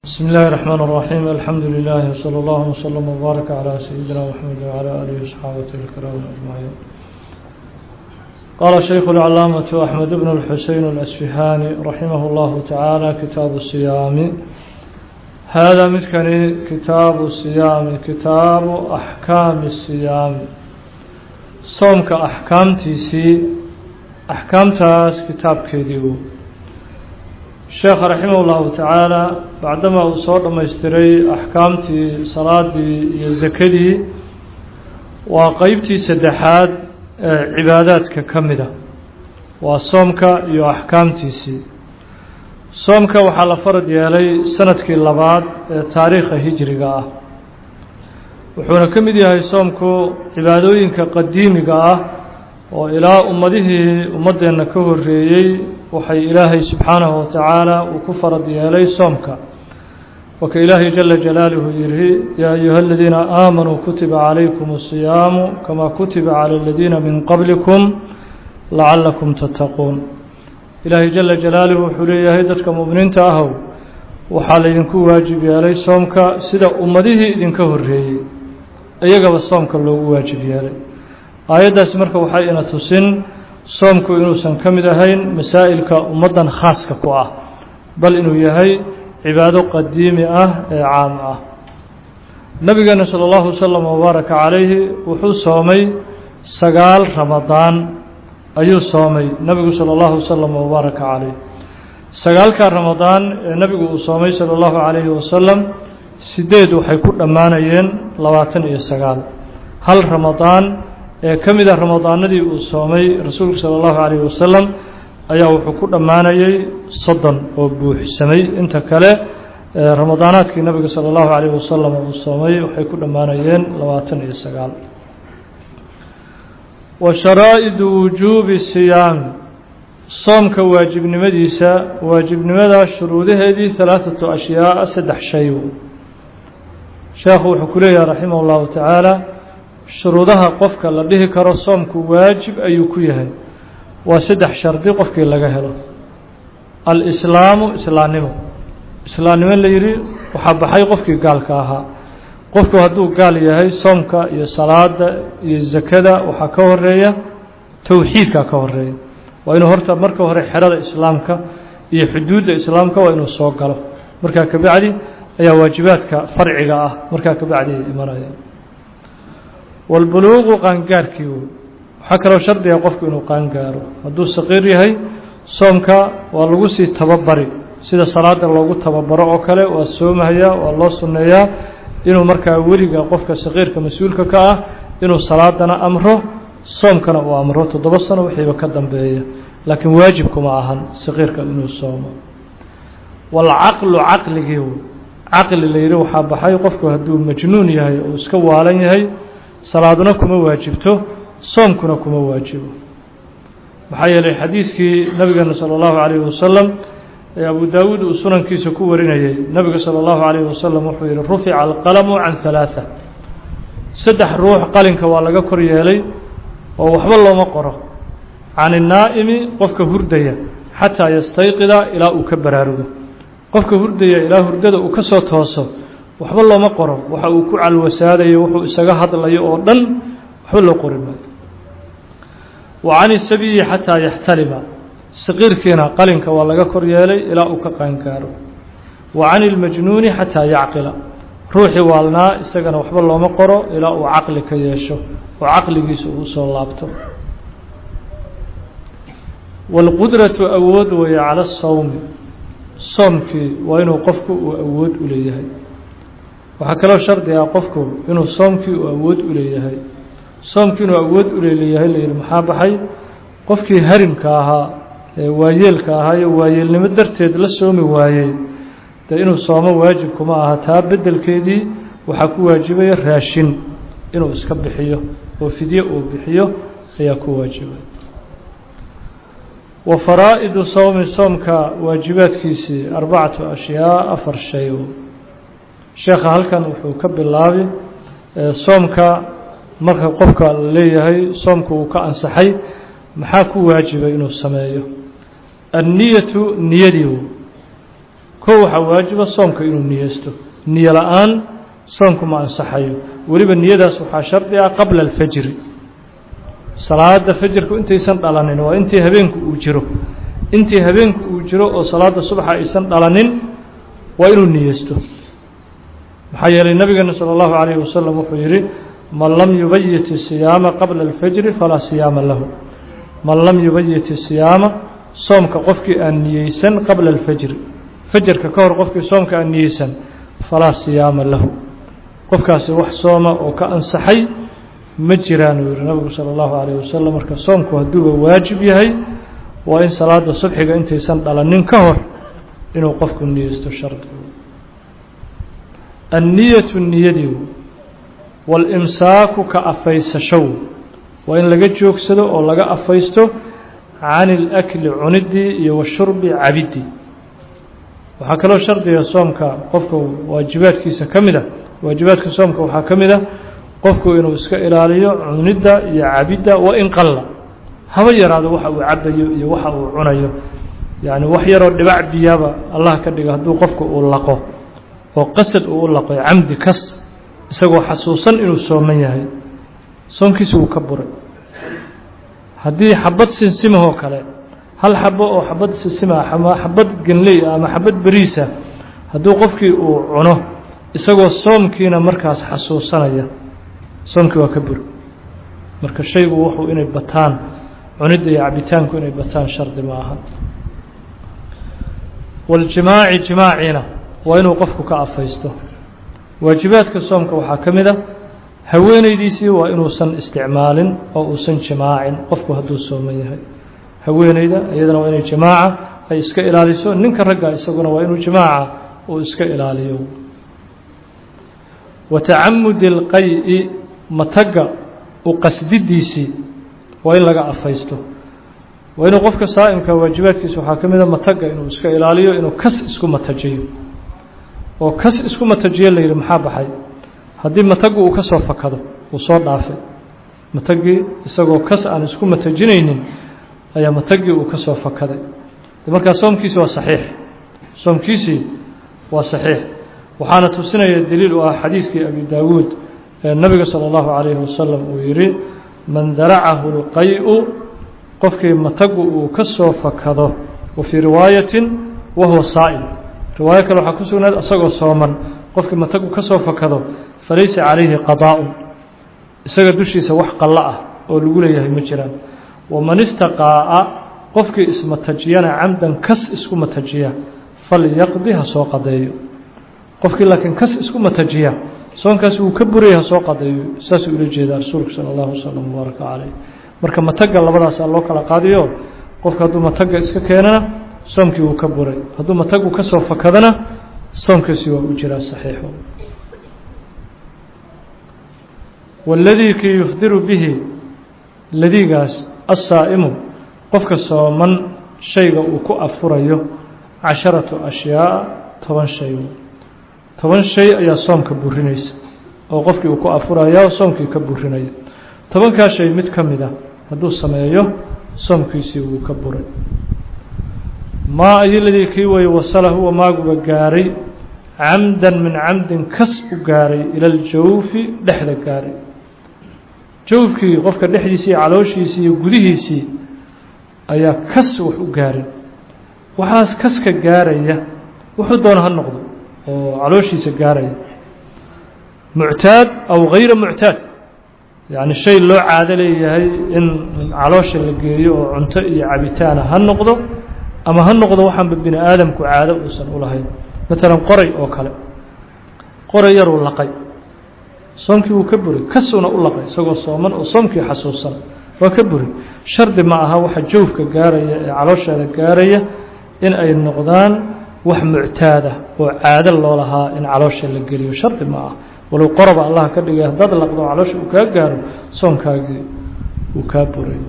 بسم الله الرحمن الرحيم الحمد لله وصلى الله وسلم وبارك على سيدنا محمد وعلى آله وصحابته الكرام أجمعين قال شيخ العلامة أحمد بن الحسين الأسفهاني رحمه الله تعالى كتاب الصيام هذا مثكني كتاب الصيام كتاب أحكام الصيام صومك أحكام تيسي أحكام تاس كتاب كيديو sheekha raximah ullahu tacaala bacdama uu soo dhammaystiray axkaamtii salaadii iyo sakadii waa qeybtii saddexaad ee cibaadaadka ka mid a waa soomka iyo axkaamtiisii soomka waxaa la farad yeelay sanadkii labaad ee taariikha hijriga ah wuxuuna ka mid yahay soomku cibaadooyinka qadiimiga ah oo ilaa ummadihii ummaddeenna ka horreeyey waxay ilaahay subxaanahu watacaala uu ku farad yeelay soomka waka ilaahay jala jalaaluhu yihi yaa ayuha aladiina aamanuu kutiba calaykum الصiyaamu kamaa kutiba calى aladiina min qablikum lacalakum tattaquun ilaahay jala jalaaluhu wuxuu leeyahay dadka mu'miniinta ahow waxaa laydinku waajib yeelay soomka sida ummadihii idinka horreeyey iyagaba soomka loogu waajib yeelay aayaddaasi marka waxay ina tusin soomku inuusan ka mid ahayn masaa'ilka ummaddan khaaska ku ah bal inuu yahay cibaado qadiimi ah ee caam ah nabigeena sala allahu wasalam wabaaraka calayhi wuxuu soomay sagaal ramadaan ayuu soomay nebigu sala allahu wasalam wabaaraka calayh sagaalka ramadaan ee nebigu uu soomay sala allahu calayhi wasalam sideed waxay ku dhammaanayeen labaatan iyo sagaal hal ramadaan ee ka mid a ramadaanadii uu soomay rasuulku sala allahu calayhi wasalam ayaa wuxuu ku dhammaanayey soddon oo buuxsamay inta kale ramadaanaadkii nabiga sala allahu calayhi wasalam uu soomay waxay ku dhammaanayeen labaatan iyo sagaal wa sharaa'idu wujuubi siyaami soomka waajibnimadiisa waajibnimada shuruudaheedii halaathatu ashyaaa saddex shay sheekhu wuxuu ku leeyahay raximah allahu tacaala shuruudaha qofka la dhihi karo soomku waajib ayuu ku yahay waa saddex shardi qofkii laga helo alislaamu islaannimo islaannimo la yidhi waxaa baxay qofkii gaalka ahaa qofku hadduu gaal yahay soomka iyo salaada iyo sakada waxaa ka horeeya towxiidka ka horeeya waa inuu horta marka hore xerada islaamka iyo xuduudda islaamka waa inuu soo galo markaa kabacdi ayaa waajibaadka farciga ah markaa kabacdi ay imanayaan walbuluuqu qaangaarkii wey waxaa kaloo shardiga qofku inuu qaangaaro hadduu saqiir yahay soomka waa lagu sii tababari sida salaada loogu tababaro oo kale waa soomahayaa waa loo sunneeyaa inuu markaa weliga qofka saqiirka mas-uulka ka ah inuu salaadana amro soomkana uu amro toddoba sano wixiiba ka dambeeya laakiin waajibkuma ahan saqiirka inuu soomo walcaqlu caqligii wey caqli la yidhi waxaa baxay qofku hadduu majnuun yahay oo iska waalan yahay salaaduna kuma waajibto soomkuna kuma waajibo maxaa yeelay xadiiskii nabigeena sala allahu calayhi wasalam ee abu daawuud uu sunankiisa ku warinayay nabiga sala allahu calayhi wasalam wuxuu yihi rufica alqalamu can halaatha saddex ruux qalinka waa laga kor yeelay oo waxba looma qoro can innaa'imi qofka hurdaya xataa yastayqida ilaa uu ka baraarugo qofka hurdaya ilaa hurdada uu ka soo tooso waxba looma qoro waxa uu ku calwasaadayo wuxuu isaga hadlayo oo dhan waxba loo qori maayo wa can isabiyi xataa yaxtalima saqiirkiina qalinka waa laga kor yeelay ilaa uu ka qaangaaro wa can ilmajnuuni xataa yacqila ruuxii waalnaa isagana waxba looma qoro ilaa uu caqli ka yeesho oo caqligiisa uu soo laabto waalqudratu awood weeye cala asawmi soomkii waa inuu qofku uu awood u leeyahay waxaa kaloo shardi ah qofku inuu soomkii uu awood u leeyahay soomkii inuu awood u leeleeyahay layihi maxaa baxay qofkii harimka ahaa ee waayeelka ahaa iyo waayeelnimo darteed la soomi waayey dee inuu soomo waajibkuma aha taa beddelkeedii waxaa ku waajibaya raashin inuu iska bixiyo oo fidye uu bixiyo ayaa ku waajibay wa faraa'idu sowmi soomka waajibaadkiisii arbacatu ashyaa afar shay sheekha halkan wuxuu ka bilaabi soomka marka qofka la leeyahay soomku uu ka ansaxay maxaa ku waajibay inuu sameeyo anniyatu niyadii kow waxaa waajiba soomka inuu niyeysto niyo la-aan soomku ma ansaxayo weliba niyadaas waxaa shardi ah qabla alfajri salaada fajrku intaysan dhalanin waa intii habeenku uu jiro intii habeenku uu jiro oo salaada subaxa aysan dhalanin waa inuu niyeysto maxaa yeelay nabigeena salى اllahu عalayه wasalam wuxuu yidhi man lam yubayit الsiyaama qabla اlfajri falaa siyaama lahu man lam yubayit الsiyaama soomka qofkii aan niyeysan qabla اlfajri fajarka ka hor qofkii soomka aan niyeysan falaa siyaama lahu qofkaasi wax sooma oo ka ansaxay ma jiraanuu yihi nabigu salى اllahu عalayه wasalam marka soomku hadduuba waajib yahay waa in salaada subxiga intaysan dhalanin ka hor inuu qofku niyeysto shardigu anniyatu niyadii walimsaaku ka afaysashow waa in laga joogsado oo laga afaysto can ilakli cuniddii iyo washurbi cabiddii waxaa kaloo shardiga soomka qofka waajibaadkiisa ka mid a waajibaadka soomka waxaa ka mid a qofku inuu iska ilaaliyo cunidda iyo cabidda wa in qalla haba yaraado waxa uu cabayo iyo waxa uu cunayo yacni wax yaroo dhibac biyaaba allah ka dhiga hadduu qofku uu laqo oo qasad uu u laqo camdi kas isagoo xasuusan inuu sooman yahay soonkiisi wuu ka buray haddii xabad sinsimahoo kale hal xabo oo xabad sinsimaa ama xabad genley ama xabad beriisa hadduu qofkii uu cuno isagoo soomkiina markaas xasuusanaya soomkii waa ka buri marka shaygu wuxuu inay bataan cunidda iyo cabitaanku inay bataan shardi ma aha waljimaaci jimaaciina waa inuu qofku ka afaysto waajibaadka soomka waxaa ka mid a haweenaydiisii waa inuusan isticmaalin oo uusan jimaacin qofku hadduu sooman yahay haweenayda iyadana waa inay jimaaca ay iska ilaaliso ninka ragga isaguna waa inuu jimaaca uu iska ilaaliyo wa tacamudi اlqay-i matagga u qasdidiisii waa in laga afaysto waa inuu qofka saa'imka waajibaadkiisa waxaa ka mid a matagga inuu iska ilaaliyo inuu kas isku matajiyo oo kas isku matajiyo la yidhi maxaa baxay haddii mataggu uu ka soo fakado uu soo dhaafay mataggii isagoo kas aan isku matajinaynin ayaa mataggii uu ka soo fakaday markaa soomkiisi waa saxiix soomkiisii waa saxiix waxaana tusinaya daliil u ah xadiiskii abi daawuud ee nabiga salى اllahu calayhi wasalam uu yidhi man daracahu اlqay-u qofkii mataggu uu ka soo fakado wa fii riwaayatin wa huwa saa'im riwaayo kale waxaa ku sugnayd isagoo sooman qofkii mataggu ka soo fakado falaysa calayhi qadaa'un isaga dushiisa wax qallo ah oo lagu leeyahay ma jiraan waman istaqaa'a qofkii ismatajiyana camdan kas isku matajiya falyaqdi ha soo qadeeyo qofkii laakiin kas isku matajiya soonkaasi wuu ka buraya ha soo qadeeyo saasuu ula jeedaa rasuulku sala allahu wasalam mubaaraka caleyh marka matagga labadaasaa loo kala qaadiyo qofka hadduu matagga iska keenana soomkii wuu ka buray hadduu mataggu ka soo fakadana soomkiisi waa u jiraa saxiixo waladii kii yufdiru bihi ladigaas assaa'imu qofka sooman shayga uu ku afurayo casharatu ashyaaءa toban shay toban shay ayaa soomka burinaysa oo qofkii uu ku afuraya soomkii ka burinaya tobankaa shay mid ka mid a hadduu sameeyo soomkiisii wuu ka buray maa ayoladii kii weeye wasala huwa maaguba gaaray camdan min camdin kas u gaaray ila aljawfi dhexda gaaray jawfkii qofka dhexdiisii iyo calooshiisii iyo gudihiisii ayaa kas wax u gaaray waxaas kaska gaaraya wuxuu doona ha noqdo oo calooshiisa gaaraya muctaad aw gayra muctaad yacni shay loo caado leeyahay in caloosha la geeyo oo cunto iyo cabitaana ha noqdo ama ha noqdo waxaanba bini aadamku caado uusan u lahayn maalan qoray oo kale qoray yaruu laqay soomkii wuu ka buri kasuuna u laqay isagoo sooman oo soomkii xasuusan waa ka buri shardi ma aha waxa jawfka gaaraya ee caloosheeda gaaraya in ay noqdaan wax muctaada oo caado loo lahaa in caloosha la geliyo shardi ma ah walow qoroba allah ka dhigay haddaad laqdo caloosha uu kaa gaaro soonkaagii uu kaa buray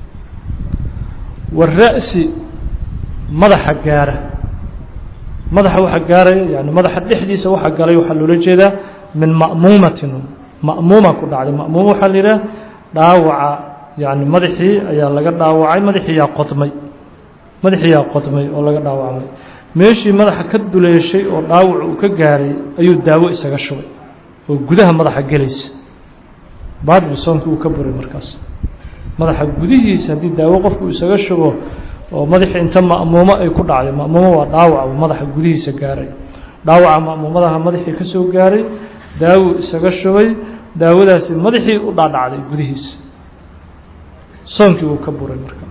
wara'si madaxa gaara madaxa waxa gaaraya yani madaxa dhexdiisa waxa galay waxaa loola jeedaa min ma'muumatin ma'muuma ku dhacday ma'muuma waxaa la yidhaha dhaawaca yani madaxii ayaa laga dhaawacay madaxii yaa qodmay madaxii yaa qodmay oo laga dhaawacmay meeshii madaxa ka duleeshay oo dhaawac uu ka gaaray ayuu daawo isaga shubay oo gudaha madaxa gelaysa baadil soonkii uu ka buray markaas madaxa gudihiisa haddii daawo qofku isaga shubo oo madaxii inta ma'muumo ay ku dhacday ma'muumo waa dhaawac uu madaxa gudihiisa gaaray dhaawaca ma'muumadaha madaxii ka soo gaaray daawo isaga shubay daawadaasi madaxii u dhaadhacday gudihiisa soonkii uu ka buray marka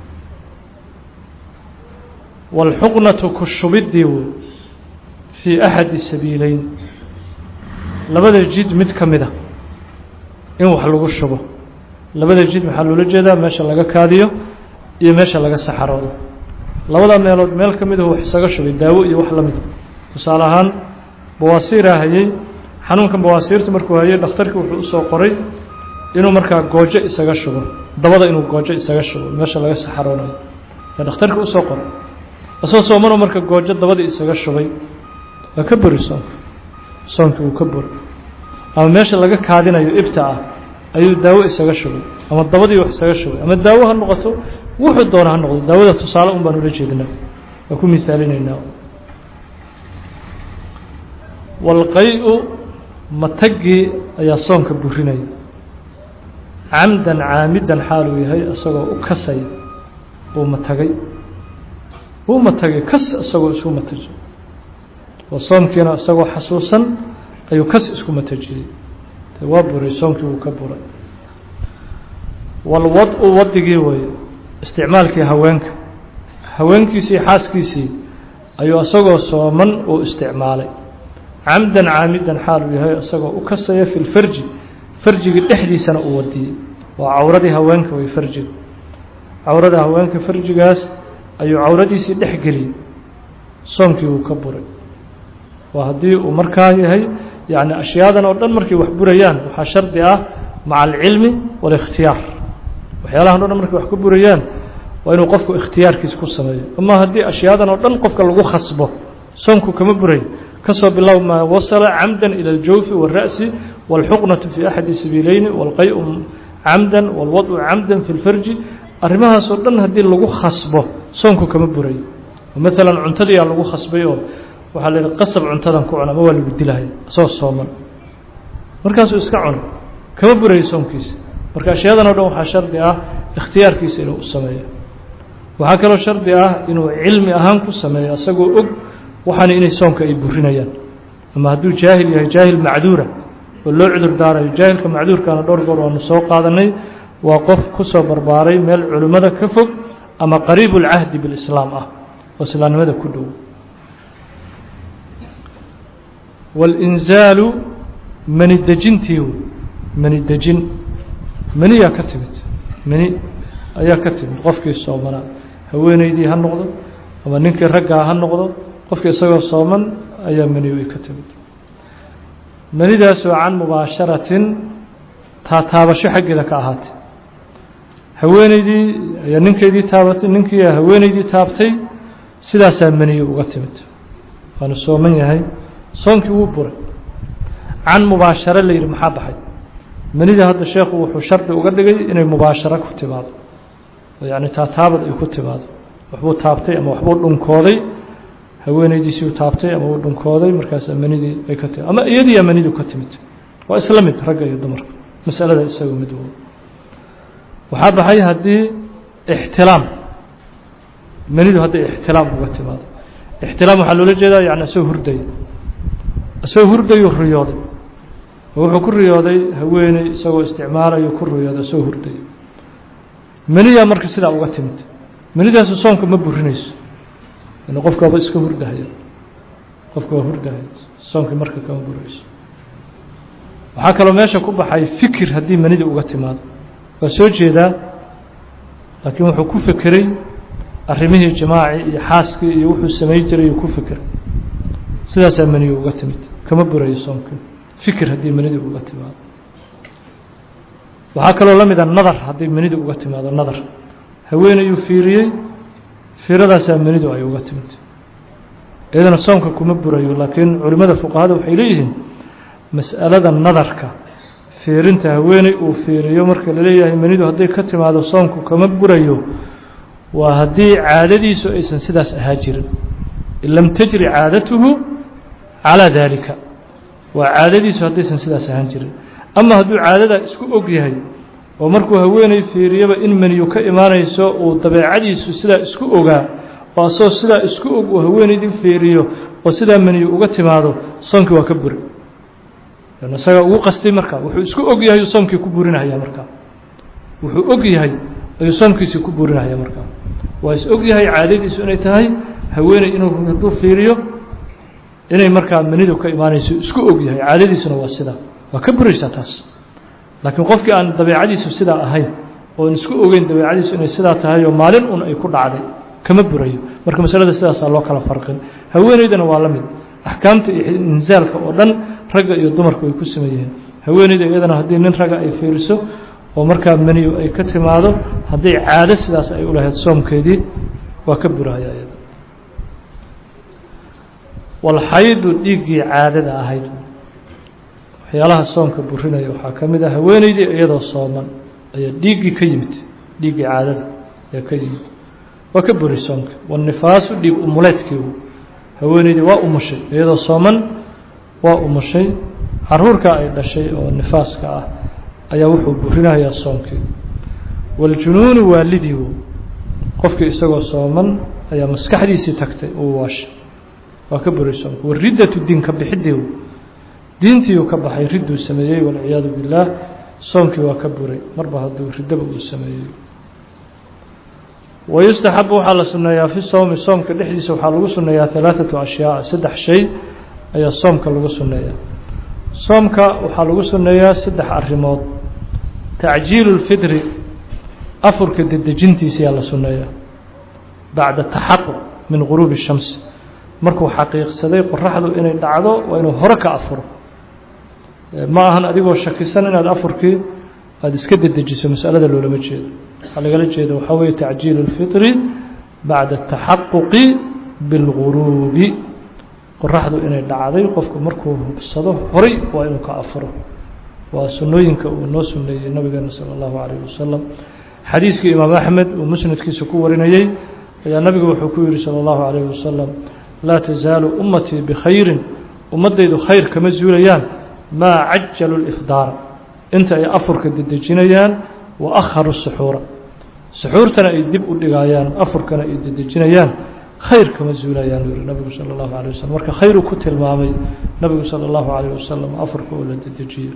wاlxuqnatu ku shubidii wey fii axadi sabiileyn labada jid mid ka mida in wax lagu shubo labada jid maxaa loola jeedaa meesha laga kaadiyo iyo meesha laga saxaroodo labada meelood meel ka midahu wax isaga shubay daawo iyo wax la mida tusaale ahaan bawaasiiraa hayey xanuunkan bawaasiirta markuu hayey dhakhtarkii wuxuu usoo qoray inuu markaa goojo isaga shubo dabada inuu goojo isaga shubo meesha laga saxaroonayo ee dhakhtarkii usoo qoray asoo soomano marka goojo dabadii isaga shubay waa ka buri soonka soonkii uu ka buri ama meesha laga kaadinayo ibta ah ayuu daawo isaga shubay ama dabadii wax isaga shubay ama daawo ha noqoto wuxuu doona ha noqdo daawada tusaale un baan ula jeedinaa waa ku misaalinaynaa walqay-u matagii ayaa soonka burinaya camdan caamidan xaaluu yahay isagoo u kasay uu matagay uu matagay kas isagoo isku matajiyey oo soomkiina isagoo xasuusan ayuu kas isku matajiyey de waa buray soomkii wuu ka buray walwad-u wadigii weeye isticmaalkii haweenka haweenkiisii xaaskiisii ayuu isagoo sooman uu isticmaalay camdan caamidan xaal uu yahay isagoo u kasaya fi lfarji farjigii dhexdiisana uu wadiyey waa cawradii haweenka way farjiga cawrada haweenka farjigaas ayuu cawradiisii dhex geliyey soomkii uu ka buray waa haddii uu markaa yahay yani ashyaadan oo dhan markay wax burayaan waxaa shardi ah maca alcilmi waalikhtiyaar waxyaalahan o dhan markay wax ka burayaan waa inuu qofku ikhtiyaarkiisa ku sameeyo ama haddii ashyaadan oo dhan qofka lagu khasbo soomku kama buray kasoo bilow maa wasala camdan ila aljawfi wاlra'si wاlxuqnatu fi axadi sabiileyni wاlqay-u camdan wاlwadcu camdan fi lfarji arrimahaasoo dhan haddii lagu khasbo soomku kama buray maalan cuntadiyaa lagu khasbay oo waxaa la yihi qasab cuntadan ku cuna ama waa lagu dilahaya asagoo sooman markaasuu iska cuno kama burayo soomkiisa marka ashyadan o dhan waxaa shardi ah ikhtiyaarkiisa inuu u sameeyo waxaa kaloo shardi ah inuu cilmi ahaan ku sameeyo isagoo og waxaana inay soomka ay burinayaan ama hadduu jaahil yahay jaahil macduura oo loo cudur daarayo jaahilka macduurkaana dhowr goor waanu soo qaadanay waa qof ku soo barbaaray meel culimmada ka fog ama qariib ulcahdi bilislaam ah oo islaamnimada ku dhow walinzaalu mani dejintii mani dejin maniyaa ka timid mani ayaa ka timid qofkii soomanaa haweeneydii ha noqdo ama ninkii raggaa ha noqdo qofkii isagoo sooman ayaa maniyu ay ka timid manidaasoo can mubaasharatin taataabasho xaggeeda ka ahaatay haweeneydii ayaa ninkeydii taabatay ninkii haweeneydii taabtay sidaasaa maniyu uga timid waanu sooman yahay soonkii wuu buray can mubaasharo la yidhi maxaa baxay manida hadda sheekhu wuxuu shardi uga dhigay inay mubaasharo ku timaado oo yacni taataabad ay ku timaado waxbuu taabtay ama waxbuu dhunkooday haweeneydiisiiu taabtay ama uu dhunkooday markaasaa manidii ay ka timid ama iyadiiyaa manidu ka timid waa isla mid ragga iyo dumarka masalada isaga mid wo waxaa baxay haddii ixtilaam manidu hadday ixtilaam uga timaado ixtilaam waxaa loola jeedaa yani isagoo hurdaya isagoo hurdayuu riyooday oo wuxuu ku riyooday haweeney isagoo isticmaalayo ku riyooday isagoo hurdaya maniyaa marka sidaa uga timid manidaasu soomka ma burinayso yani qofka waaba iska hurdahaya qofka waa hurdahaya soomkii marka kama burinayso waxaa kaloo meesha ku baxay fikir haddii manida uga timaado waa soo jeedaa laakiin wuxuu ku fekeray arrimihii jimaaci iyo xaaskii iyo wuxuu samayn jiray uu ku fekeray sidaasaa maniyu uga timid kama burayo soomkii fikir haddii manidu uga timaado waxaa kaloo la mida nadar haddii manidu uga timaado nadar haweenayuu fiiriyey fiiradaasaa manidu ay uga timid iyadana soomka kuma burayo laakiin culimmada fuqahada waxay leeyihiin mas'alada nadarka fiirinta haweeney uu fiiriyo marka la leeyahay manidu hadday ka timaado soomku kama burayo waa haddii caadadiisu aysan sidaas ahaa jirin in lam tajri caadatuhu calaa daalika waa caadadiisu haddaysan sidaas ahaan jirin ama hadduu caadadaa isku og yahay oo markuu haweeney fiiriyaba in meniyu ka imaanayso uu dabeecadiisu sidaa isku ogaa oo asagoo sidaa isku og uu haweeneydii fiiriyo oo sidaa meniyu uga timaado soonkii waa ka buri isagaa ugu qastay markaa wuxuu isku og yahay uu soomkii ku burinahaya markaa wuxuu og yahay ayuu soomkiisii ku burinahaya markaa waa is og yahay caadadiisu inay tahay haweeney inuu hadduu fiiriyo inay markaa menidu ka imaanayso isku og yahay caadadiisuna waa sidaa waa ka buraysaa taas laakiin qofkii aan dabeecadiisu sidaa ahayn oon isku ogeyn dabeecadiisu inay sidaa tahay oo maalin un ay ku dhacday kama burayo marka masalada sidaasaa loo kala farqin haweeneydana waa la mid axkaamta iyo insaalka oo dhan ragga iyo dumarku ay ku sameeyeen haweeneyda iyadana haddii nin ragga ay fiiriso oo markaa meniyu ay ka timaado hadday caado sidaas ay u lahayd soomkeedii waa ka burahaya iyada walxaydu dhiiggii caadada ahayd waxyaalaha soomka burinaya waxaa ka mid ah haweeneydii iyadoo sooman ayaa dhiiggii ka yimid dhiiggii caadada ayaa ka yimid waa ka buri soomka wanifaasu dhiig umuleedkii haweeneydii waa umushay iyadoo sooman waa umushay caruurkaa ay dhashay oo nifaaska ah ayaa wuxuu burinayaa soomkii waljunuunu waalidii qofkii isagoo sooman ayaa maskaxdiisii tagtay uu waashay waa ka buri soomka wariddatu diin ka bixidii diintiiuu ka baxay ridduu sameeyey walciyaadu billaah soomkii waa ka buray marba hadduu riddaba uu sameeyey wayustaxabu waxaa la sunneeyaa fi sowmi soomka dhexdiisa waxaa lagu sunneeyaa alaaثatu ashyaaa saddex shay ayaa soomka lagu sunneeyaa soomka waxaa lagu sunneeyaa saddex arrimood tacjiilu اlfidri afurka dedejintiisa ayaa la sunneeyaa bacda taxaquq min guruubi الshams markuu xaqiiqsaday qoraxdu inay dhacdo waa inuu hore ka afuro ma ahan adigoo shakisan inaad afurkii aada iska dedejiso masalada loolama jeedo waxaa lagala jeeda waxaa weeye tacjiilu اlfitri bacda ataxaquqi biاlguruubi qoraxdu inay dhacday qofku markuu hubsado horay waa inuu ka afuro waa sunnooyinka uu noo suneeyey nabigeena salى اllahu alayh wasalam xadiiskii imaam axmed uu musnadkiisa ku warinayey ayaa nabigu wuxuu ku yihi salى اllahu alayh wasalam laa tasaalu ummatii bikhayrin ummaddaydu khayr kama zuulayaan maa cajalu lifdaara inta ay afurka dedejinayaan wa akharu suxuura suxuurtana ay dib u dhigayaan afurkana ay dedejinayaan khayr kama zuulayaan yuri nabigu sala allahu alayh wasalam marka khayruu ku tilmaamay nabigu sala allahu alayh wasalam afurka oo la dedejiyo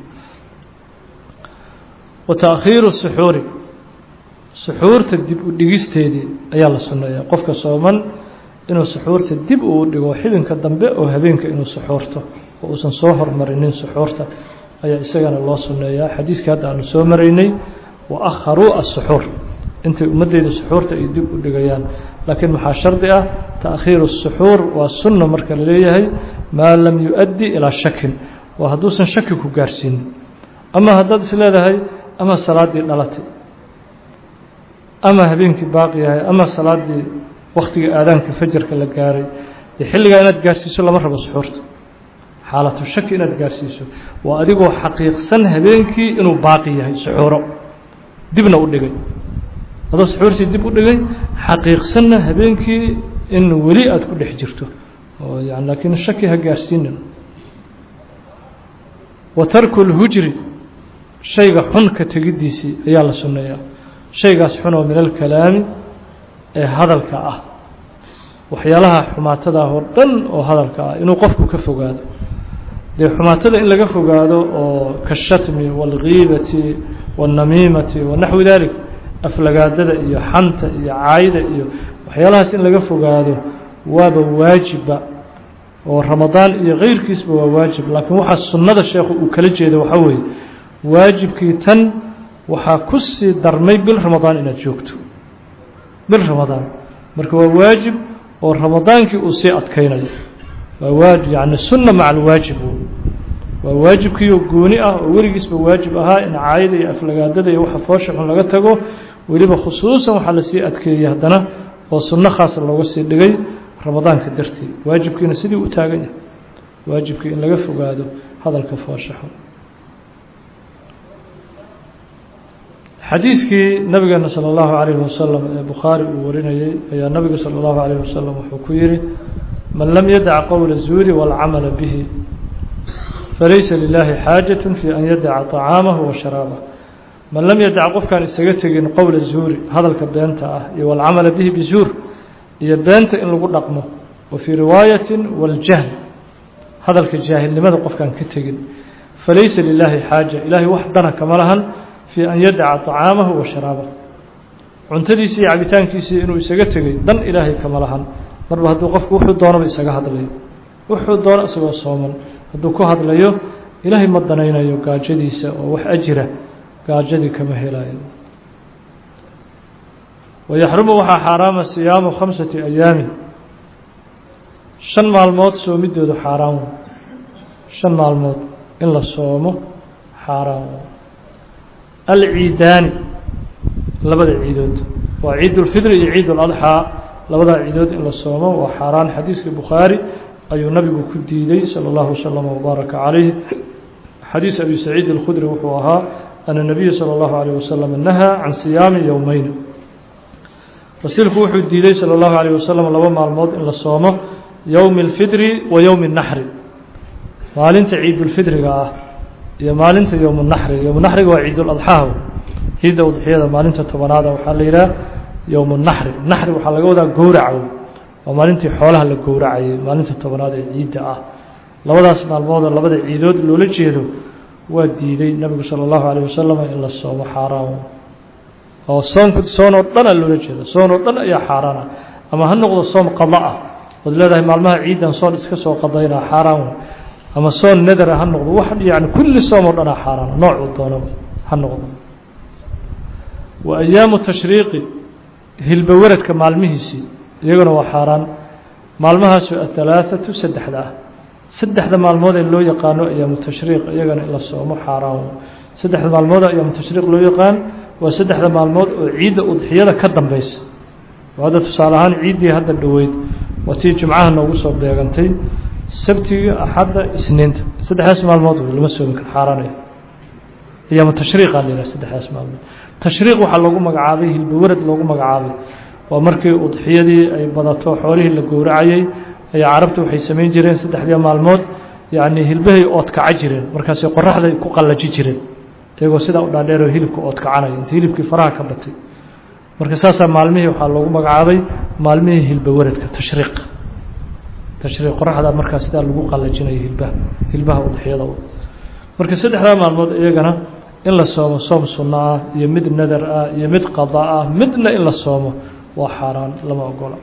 wa taakhiiru suxuuri suxuurta dib u dhigisteedii ayaa la sunneeyaa qofka sooman inuu suxuurta dib uu dhigo xibinka dambe oo habeenka inuu suxuurto oo uusan soo hormarinin suxuurta ayaa isagana loo sunneeyaa xadiiskii hadda aanu soo maraynay wa akharuu asuxuur intay ummaddeyda suxuurta ay dib u dhigayaan laakiin maxaa shardi ah taakhiiru suxuur waa sunna marka la leeyahay maa lam yu-addi ilaa shakin waa hadduusan shaki ku gaarsiinin ama haddaad is leedahay ama salaaddii dhalatay ama habeenkii baaqi yahay ama salaaddii waktiga aadaanka fajarka la gaaray dee xilligaa inaad gaarsiiso lama rabo suxuurta xaalatu shaki inaad gaarsiiso waa adigoo xaqiiqsan habeenkii inuu baaqi yahay suxuuro dibna u dhigay adoo suxuurtii dib u dhigay xaqiiqsanna habeenkii in weli aada ku dhex jirto oo yani laakiin shaki ha gaarsiinin wa tarku lhujri shayga xun ka tegiddiisii ayaa la sunneeyaa shaygaas xun oo min alkalaami ee hadalka ah waxyaalaha xumaatada ah oo dhan oo hadalka ah inuu qofku ka fogaado dee xumaatada in laga fogaado oo kashatmi waalgiibati waاnnamiimati wa naxwi dalik aflagaadada iyo xanta iyo caayda iyo waxyaalahaas in laga fogaado waaba waajibba oo ramadaan iyo keyrkiisba waa waajib laakiin waxaa sunnada sheekhu uu kala jeeda waxaa weeye waajibkii tan waxaa ku sii darmay bil ramadaan inaad joogto bil ramadaan marka waa waajib oo ramadaankii uu sii adkaynayo waa waajib yani sunna maca alwaajib waa waajibkiioo gooni ah oo weligiisba waajib ahaa in caayada iyo aflagaadada iyo waxa foosha xun laga tago weliba khusuusan waxaa lasii adkeeyey haddana oo sunno khaasa looga sii dhigay ramadaanka dartii waajibkiina sidii u taagan yahay waajibkii in laga fogaado hadalka foosha xun xadiiskii nabigeena salى اllahu عalayه wasalam ee bukhaari uu warinayey ayaa nabiga salى اllahu عalayه wasalam wuxuu ku yihi man lam yadac qowla الzuuri wاlcamala bihi falaysa lilahi xaajaة fi an yadaca طacaamahu wa sharaabah man lam yadac qofkaan isaga tegin qowla zuuri hadalka beenta ah iyo wاlcamala bihi bizuur iyo beenta in lagu dhaqmo wa fii riwaayati wاljahl hadalka jaahilnimada qofkaan ka tegin falaysa lilaahi xaaja ilaahay wax dana kama lahan fii an yadaca طacaamahu wa sharaabah cuntadiisii iyo cabitaankiisii inuu isaga tegay dan ilaahay kama lahan marba hadduu qofku wuxuu doonaba isaga hadlayo wuxuu doono isagoo sooman hadduu ku hadlayo ilaahay ma danaynayo gaajadiisa oo wax ajira gaajadii kama helayo wayaxrumu waxaa xaaraama siyaamu khamsati ayaami shan maalmood soomidoodu xaaraan wey shan maalmood in la soomo xaaraan wey alciidaani labada ciidood waa ciid ulfidri iyo ciid uladxaa labadaa ciidood in la soomo waa xaaraan xadiiska bukhaari ayuu nabigu ku diiday salى اllahu wslama wbaaraka calayh xadiis abi saciid اlkhudri wuxuu ahaa ana nabiya salى اllahu alayh wasalam nahaa can siyaami yowmeyn rasuulku wuxuu diiday salى اllahu alayh wasalam laba maalmood in la soomo yowmi اlfidri wa yowmi اnaxri maalinta ciidulfidriga ah iyo maalinta yowm naxri yowm naxriga waa ciiduladxaa ciidda udxiyada maalinta tobanaada waxaa la yidhaha yowm naxri naxri waxaa laga wadaa gowraca waa maalintii xoolaha la gowracayay maalinta tobanaad ee ciidda ah labadaas maalmoodoo labada ciidood loola jeedo waa diiday nabigu salى اllahu alayh wasalam in la soomo xaaraan oo soonku soon oo dhana loola jeedo soon oo dhan ayaa xaaraana ama ha noqdo soom qada ah ood leedahay maalmaha ciidan soon iska soo qadaynaa xaaraan ama soon nadara ha noqdo wax yani kulli soom oo dhanaa xaaraana noocuu doono ha noqdo wa ayaamu tashriiqi hilbawaradka maalmihiisii iyaguna waa xaaraan maalmahaasu ahalaaثatu saddexda ah saddexda maalmood ee loo yaqaano ayaamu tashriiq iyagana in la soomo xaaraan saddexda maalmood ayaamu tashriiq loo yaqaan waa saddexda maalmood oo ciidda udxiyada ka dambeysa oo hadda tusaale ahaan ciiddii hadda dhoweyd waa tii jumcaha noogu soo beegantay sabtiga axadda isniinta saddexdaas maalmood lama soomi karo xaaraanaya ayaamu tashriiqa la yidhaha saddexdaas maalmood tashriiq waxaa loogu magacaabay hilbawarad loogu magacaabay waa markii udxiyadii ay badato xoolihii la gowracayay ayaa carabtu waxay samayn jireen saddexdii maalmood yacni hilbahay oodkaca jireen markaasay qoraxday ku qallaji jireen iyagoo sidaa u dhaadheeroo hilibka oodkacanaya inta hilibkii faraha ka batay marka saasaa maalmihii waxaa loogu magacaabay maalmihii hilbawaradka tashriiq tashriiq qoraxda markaa sidaa lagu qallajinayo hilbaha hilbaha udxiyada marka saddexdaa maalmood iyagana in la soomo soom sunno ah iyo mid nadar ah iyo mid qada ah midna in la soomo waa xaaraan lama ogola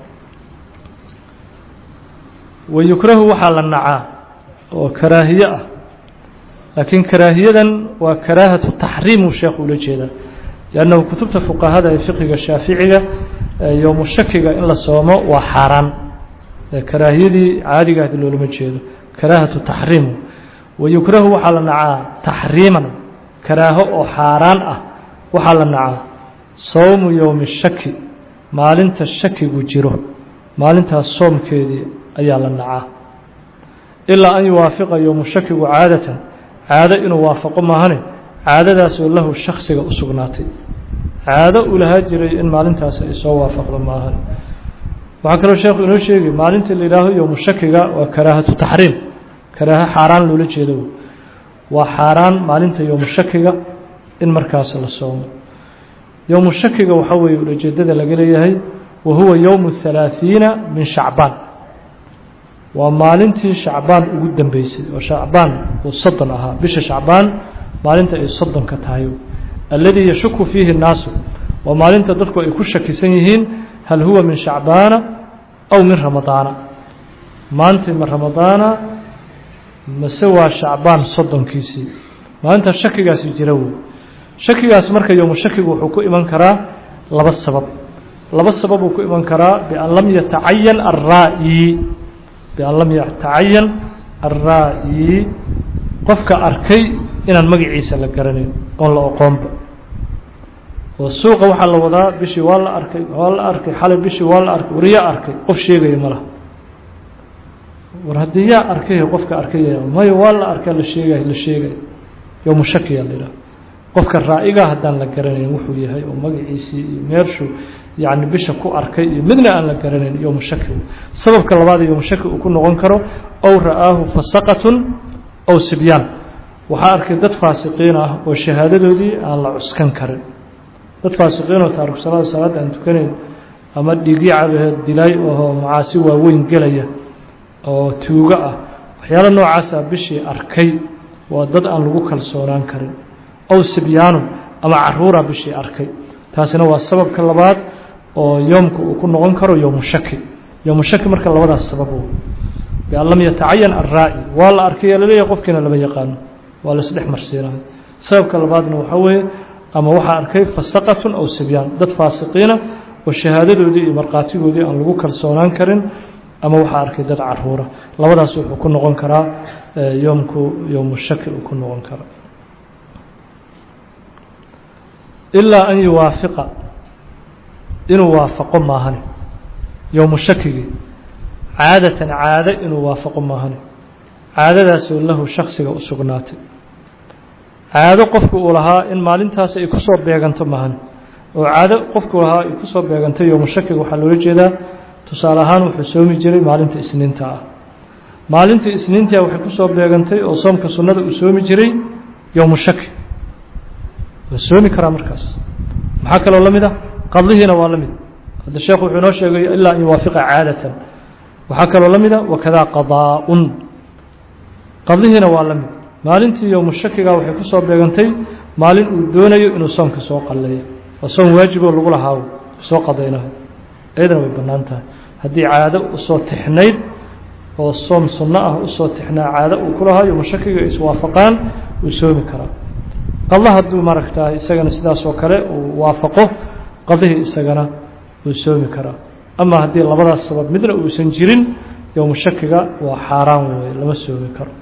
wayukrahu waxaa la nacaa oo karaahiye ah laakiin karaahiyadan waa karaahatu taxriim uu sheekhu ula jeedaa liannahu kutubta fuqahada ee fiqiga shaaficiga yowmu shakiga in la soomo waa xaaraan karaahiyadii caadiga ahdi loolama jeedo karaahatu taxriim wayukrahu waxaa la nacaa taxriiman karaaho oo xaaraan ah waxaa la nacaa sowmu yowmi shaki maalinta shakigu jiro maalintaas soomkeedii ayaa la nacaa ilaa an yuwaafiqa yowmu shakigu caadatan caado inuu waafaqo maahane caadadaasoo lahu shaksiga u sugnaatay caado uu lahaa jiray in maalintaas ay soo waafaqdo maahane waxaa kaloo sheekhu inoo sheegi maalinta la yidhaaho yowmu shakiga waa karaahatu taxriim karaaho xaaraan loola jeedo waa xaaraan maalinta yowmu shakiga in markaas la soomo yowmu shakiga waxaa weeye ulajeedada laga leeyahay wa huwa yowmu halaaثiina min shacbaan waa maalintii shacbaan ugu dambeysay oo shacbaan uu soddon ahaa bisha shacbaan maalinta ay soddonka tahay alladii yashuku fiihi الnaasu waa maalinta dadku ay ku shakisan yihiin hal huwa min shacbaana aw min ramadaana maanta ma ramadaana mase waa shacbaan soddonkiisii maalinta shakigaasi jira wey shakigaas marka yowmu shakigu wuxuu ku iman karaa laba sabab laba sabab uu ku iman karaa bian lam yatacayan alra'yi bian lam yatacayan alra'yi qofka arkay inaan magaciisa la garanayn oon la oqoonba oo suuqa waxaa la wadaa bishii waa la arkay waa la arkay xalay bishii waa la arkay war yaa arkay qof sheegaya ma laha war haddii yaa arkay qofka arkay mayo waa la arkaa la sheegay la sheegay yowmu shakiya la yidhaha qofka raa'iga haddaan la garanayn wuxuu yahay oo magaciisii iyo meershu yacni bisha ku arkay iyo midna aan la garanayn yowmu shaki sababka labaad yowmu shaki uu ku noqon karo ow ra'aahu fasaqatun ow sibyaan waxaa arkay dad faasiqiin ah oo shahaadadoodii aan la cuskan karin dad faasiqiin oo taariku salaada salaadda aan tukanayn ama dhiigii cabaheed dilay oo macaasi waaweyn gelaya oo tuugo ah waxyaalo noocaasa bishii arkay waa dad aan lagu kalsoonaan karin ow sibyaanun ama caruura bishii arkay taasina waa sababka labaad oo yoomka uu ku noqon karo yowmu shaki yowmu shaki marka labadaas sabab bian lam yatacayan arraa'i waa la arkay laleeyahay qofkiina lama yaqaano waa la isdhex marsiinayo sababka labaadna waxaa weeye ama waxaa arkay fasaqatun aw sibyaan dad faasiqiina oo shahaadadoodii iyo markhaatigoodii aan lagu kalsoonaan karin ama waxaa arkay dad caruura labadaas wuxuu ku noqon karaa yoomku yowmu shaki uu ku noqon karaa ilaa an yuwaafiqa inuu waafaqo maahane yowmu shakigii caadatan caado inuu waafaqo maahane caadadaasoo lahu shaksiga u sugnaatay caado qofku uu lahaa in maalintaas ay kusoo beeganto maahane oo caado qofku lahaa ay kusoo beegantay yowmu shakiga waxaa loola jeedaa tusaale ahaan wuxuu soomi jiray maalinta isniinta ah maalinta isniintia waxay kusoo beegantay oo soomka sunnada uu soomi jiray yowmu shaki waa soomi karaa markaas maxaa kaloo la mid ah qadlihiina waa la mid hadda sheekhu wuxuu inoo sheegay ilaa an yuwaafiqa caadatan waxaa kaloo la mid a wakadaa qadaa-un qadlihiina waa la mid maalintii yowmu shakiga waxay kusoo beegantay maalin uu doonayo inuu soomka soo qalleeyo waa soom waajiboo lagu lahaawo soo qadaynayo iyadana way bannaan tahay haddii caado usoo tixnayd oo soom sunno ah usoo tixnaa caado uu ku lahaa yowmu shakiga iswaafaqaan uu soomi karaa qadla hadduu maaragtaa isagana sidaas oo kale uu waafaqo qadlihii isagana uu soomi karaa ama haddii labadaas sabab midna uusan jirin yowmu shakiga waa xaaraan weeye lama soomi karo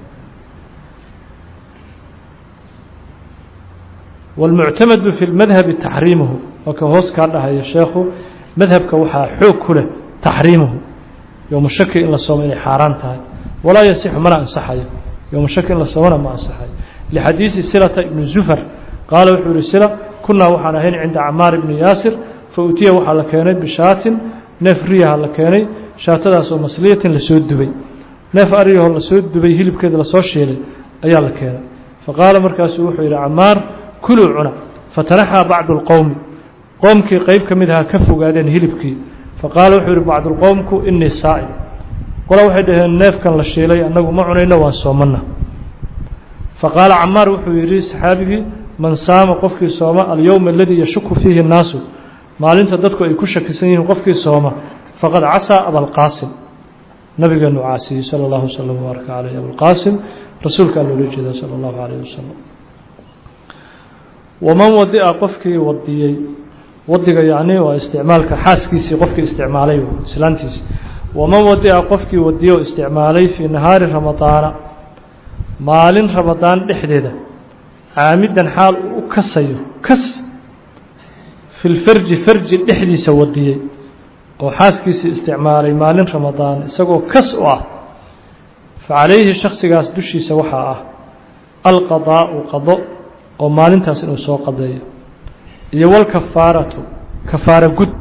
wاlmuctamadu fi اlmadhabi taxriimuhu waa ka hoos kaa dhahaya sheekhu madhabka waxaa xoog ku leh taxriimuhu yowmu shaki in la soomo inay xaaraan tahay walaa yasixu mana ansaxayo yowmu shaki in la soomona ma ansaxayo lixadiisi silata ibni zufar qaala wuxuu yihi sila kunaa waxaan ahayn cinda camaar ibni yaasir fa utiya waxaa la keenay bishaatin neef riyaha la keenay shaatadaas oo masliyatin lasoo dubay neef aryahoo lasoo dubay hilibkeeda lasoo shiilay ayaa la keenay faqaala markaasuu wuxuu yidhi camaar kuluu cuna fatanaxaa bacdu اlqowmi qoomkii qeyb ka mid ahaa ka fogaadeen hilibkii faqaala wuxuu yihi bacduulqowmku inii saa'im qola waxay dhaheen neefkan la shiilay annagu ma cunayno waan soomana faqaala camaar wuxuu yidhi saxaabigii man saama qofkii sooma alyowma aladii yashuku fiihi اnnaasu maalinta dadku ay ku shakisan yihiin qofkii sooma faqad casaa abalqaasim nabigeenu caasiyey sala اllahu wslam wbaaraka caleyh abulqaasim rasuulkaa loola jeeda sala اllahu calayh wasalam waman wadi'a qofkii wadiyey wadiga yacni waa isticmaalka xaaskiisii qofkii isticmaalay islaantiisi waman wadi'a qofkii wadiye oo isticmaalay fii nahaari ramadaana maalin ramadaan dhexdeeda caamidan xaal uu u kasayo kas fi lfarji farji dhexdiisa wadiyey oo xaaskiisii isticmaalay maalin ramadaan isagoo kas u ah fa calayhi shaksigaas dushiisa waxaa ah alqadaa'u qado oo maalintaas inuu soo qadeeyo iyo walkafaaratu kafaara gud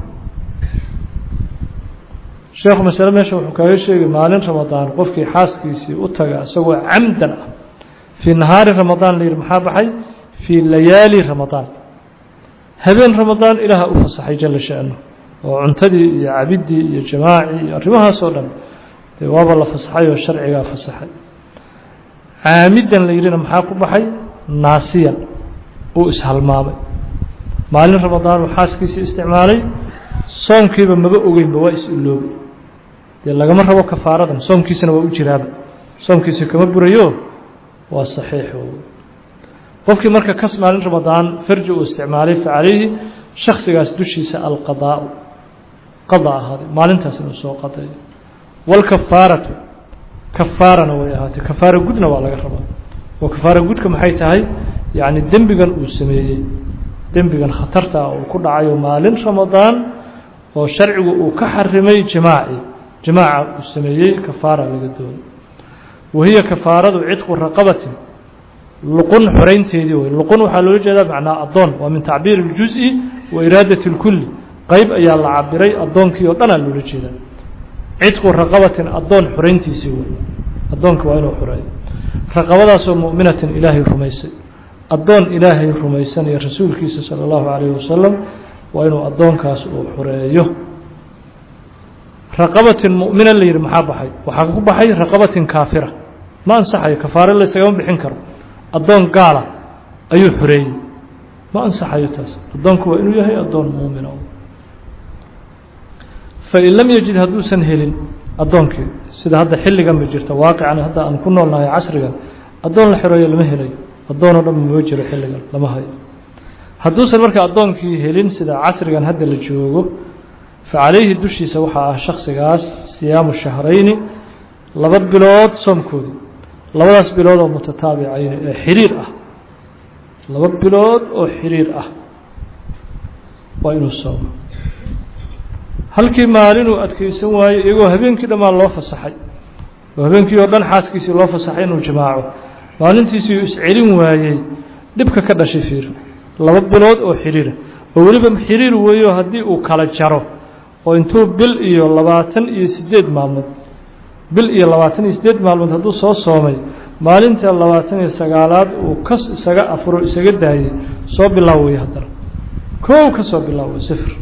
sheekhu masale meesha wuxuu kaaga sheegay maalin ramadaan qofkii xaaskiisii u taga isagoo camdan ah fii nahaari ramadaan la yidhi maxaa baxay fii layaali ramadaan habeen ramadaan ilaaha u fasaxay jala sha'nu oo cuntadii iyo cabiddii iyo jamaacii iyo arrimahaasoo dhan dee waaba la fasaxay oo sharcigaa fasaxay caamidan la yidhina maxaa ku baxay naasiyan uu ishalmaamay maalin ramadaan uu xaaskiisii isticmaalay soomkiiba maba ogeynba waa is-iloobay dee lagama rabo kafaaradan soomkiisana waa u jiraaba soomkiisi kama burayo waa saxiix qofkii marka kas maalin ramadaan farji uu isticmaalay fa calayhi shaksigaas dushiisa alqadaau qada ahaaday maalintaas inuu soo qadeeyo walkafaaratu kafaarana way ahaatay kafaara gudna waa laga rabaa oo kafaara gudka maxay tahay yacni dembigan uu sameeyey dembigan khatarta ah uu ku dhacayo maalin ramadaan oo sharcigu uu ka xarimay jimaaci jimaaca uu sameeyey kafaara laga doono wahiya kafaaradu cidqu raqabatin luqun xoraynteedii wey luqun waxaa loola jeedaa macnaa addoon waa min tacbiir اljuز'i wa iraadati اlkulli qeyb ayaa la cabiray addoonkii oo dhanaa loola jeedaa cidqu raqabatin addoon xorayntiisii wey addoonka waa inuu xoreeyo raqabadaasoo mu'minatin ilaahay rumaysay addoon ilaahay rumaysanaya rasuulkiisa salى اllahu عalayه wasalam waa inuu addoonkaas uu xoreeyo raqabatin mu'mina la yidhi maxaa baxay waxaa ku baxay raqabatin kaafira ma ansaxayo kafaare laysagama bixin karo addoon gaala ayuu xoreeyey ma ansaxayo taas addoonku waa inuu yahay addoon muumina fain lam yajid hadduusan helin addoonkii sida hadda xilligan ba jirta waaqican hadda aan ku noolnahay casrigan addoon la xoreeyo lama helayo addoonoo dhan ma jiro xilligan lama hayo hadduusan marka addoonkii helin sida casrigan hadda la joogo facalayhi dushiisa waxaa ah shaksigaas siyaamu shahrayni laba bilood soomkoodii labadaas bilood oo mutataabicayni ee xiriir ah laba bilood oo xiriir ah waa inuu soomo halkii maalinuu adkeysan waayo iyagoo habeenkii dhammaan loo fasaxay oo habeenkii oo dhan xaaskiisii loo fasaxay inuu jimaaco maalintiisiiuu iscelin waayey dhibka ka dhashay fiir laba bilood oo xiriira oo weliba xiriir weeyo haddii uu kala jaro oo intuu bil iyo labaatan iyo siddeed maalmood bil iyo labaatan iyo siddeed maalmood hadduu soo soomay maalinta labaatan iyo sagaalaad uu kas isaga afuro isaga daayey soo bilaawaya haddana koow ka soo bilaaway sifir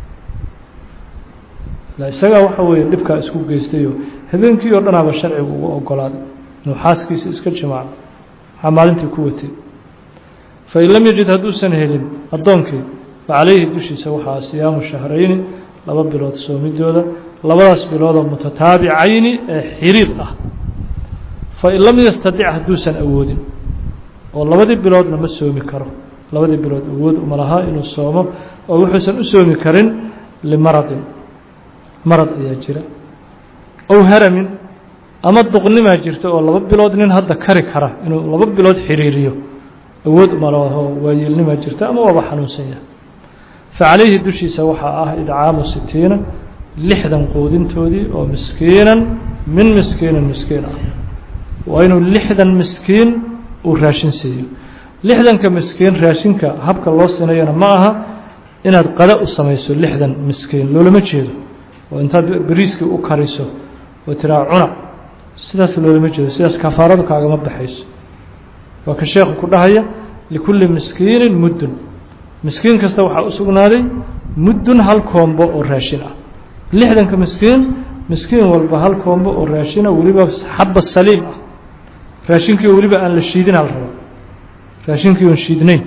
isagaa waxa weeye dhibkaa isku geystayoo habeenkii oo dhanaaba sharcigu ugu ogolaaday inuu xaaskiisa iska jimaaco maxaa maalintii ku watay fain lam yajid hadduusan helin addoonkii facalayhi dushiisa waxaa siyaamu shahrayni laba bilood soomidooda labadaas biloodoo mutataabicayni ee xiriir ah fain lam yastadic hadduusan awoodin oo labadii biloodna ma soomi karo labadii bilood awood uma lahaa inuu soomo oo wuxuusan u soomi karin limaradin marad ayaa jira ow haramin ama duqnimaa jirta oo laba bilood nin hadda kari kara inuu laba bilood xiriiriyo awood uma laho waayeelnimaa jirta ama waaba xanuunsan yahay facalayhi dushiisa waxaa ah idcaamu sitiina lixdan quudintoodii oo miskiinan min miskiinin miskiin ah waa inuu lixdan miskiin uu raashin siiyo lixdanka miskiin raashinka habka loo sinayana ma aha inaad qada u samayso lixdan miskiin loolama jeedo oo intaad beriiskii u kariso oo tiraa cuna sidaas loolama jeedo sidaas kafaaradu kaagama baxayso waa ka sheekhu ku dhahaya likulli miskiinin muddun miskiin kasta waxaa u sugnaaday muddun hal koombo oo raashin ah lixdanka miskiin miskiin walba hal koombo oo raashina weliba xabba saliim ah raashinkii weliba aan la shiidin hal rabo raashinkii oon shiidnayn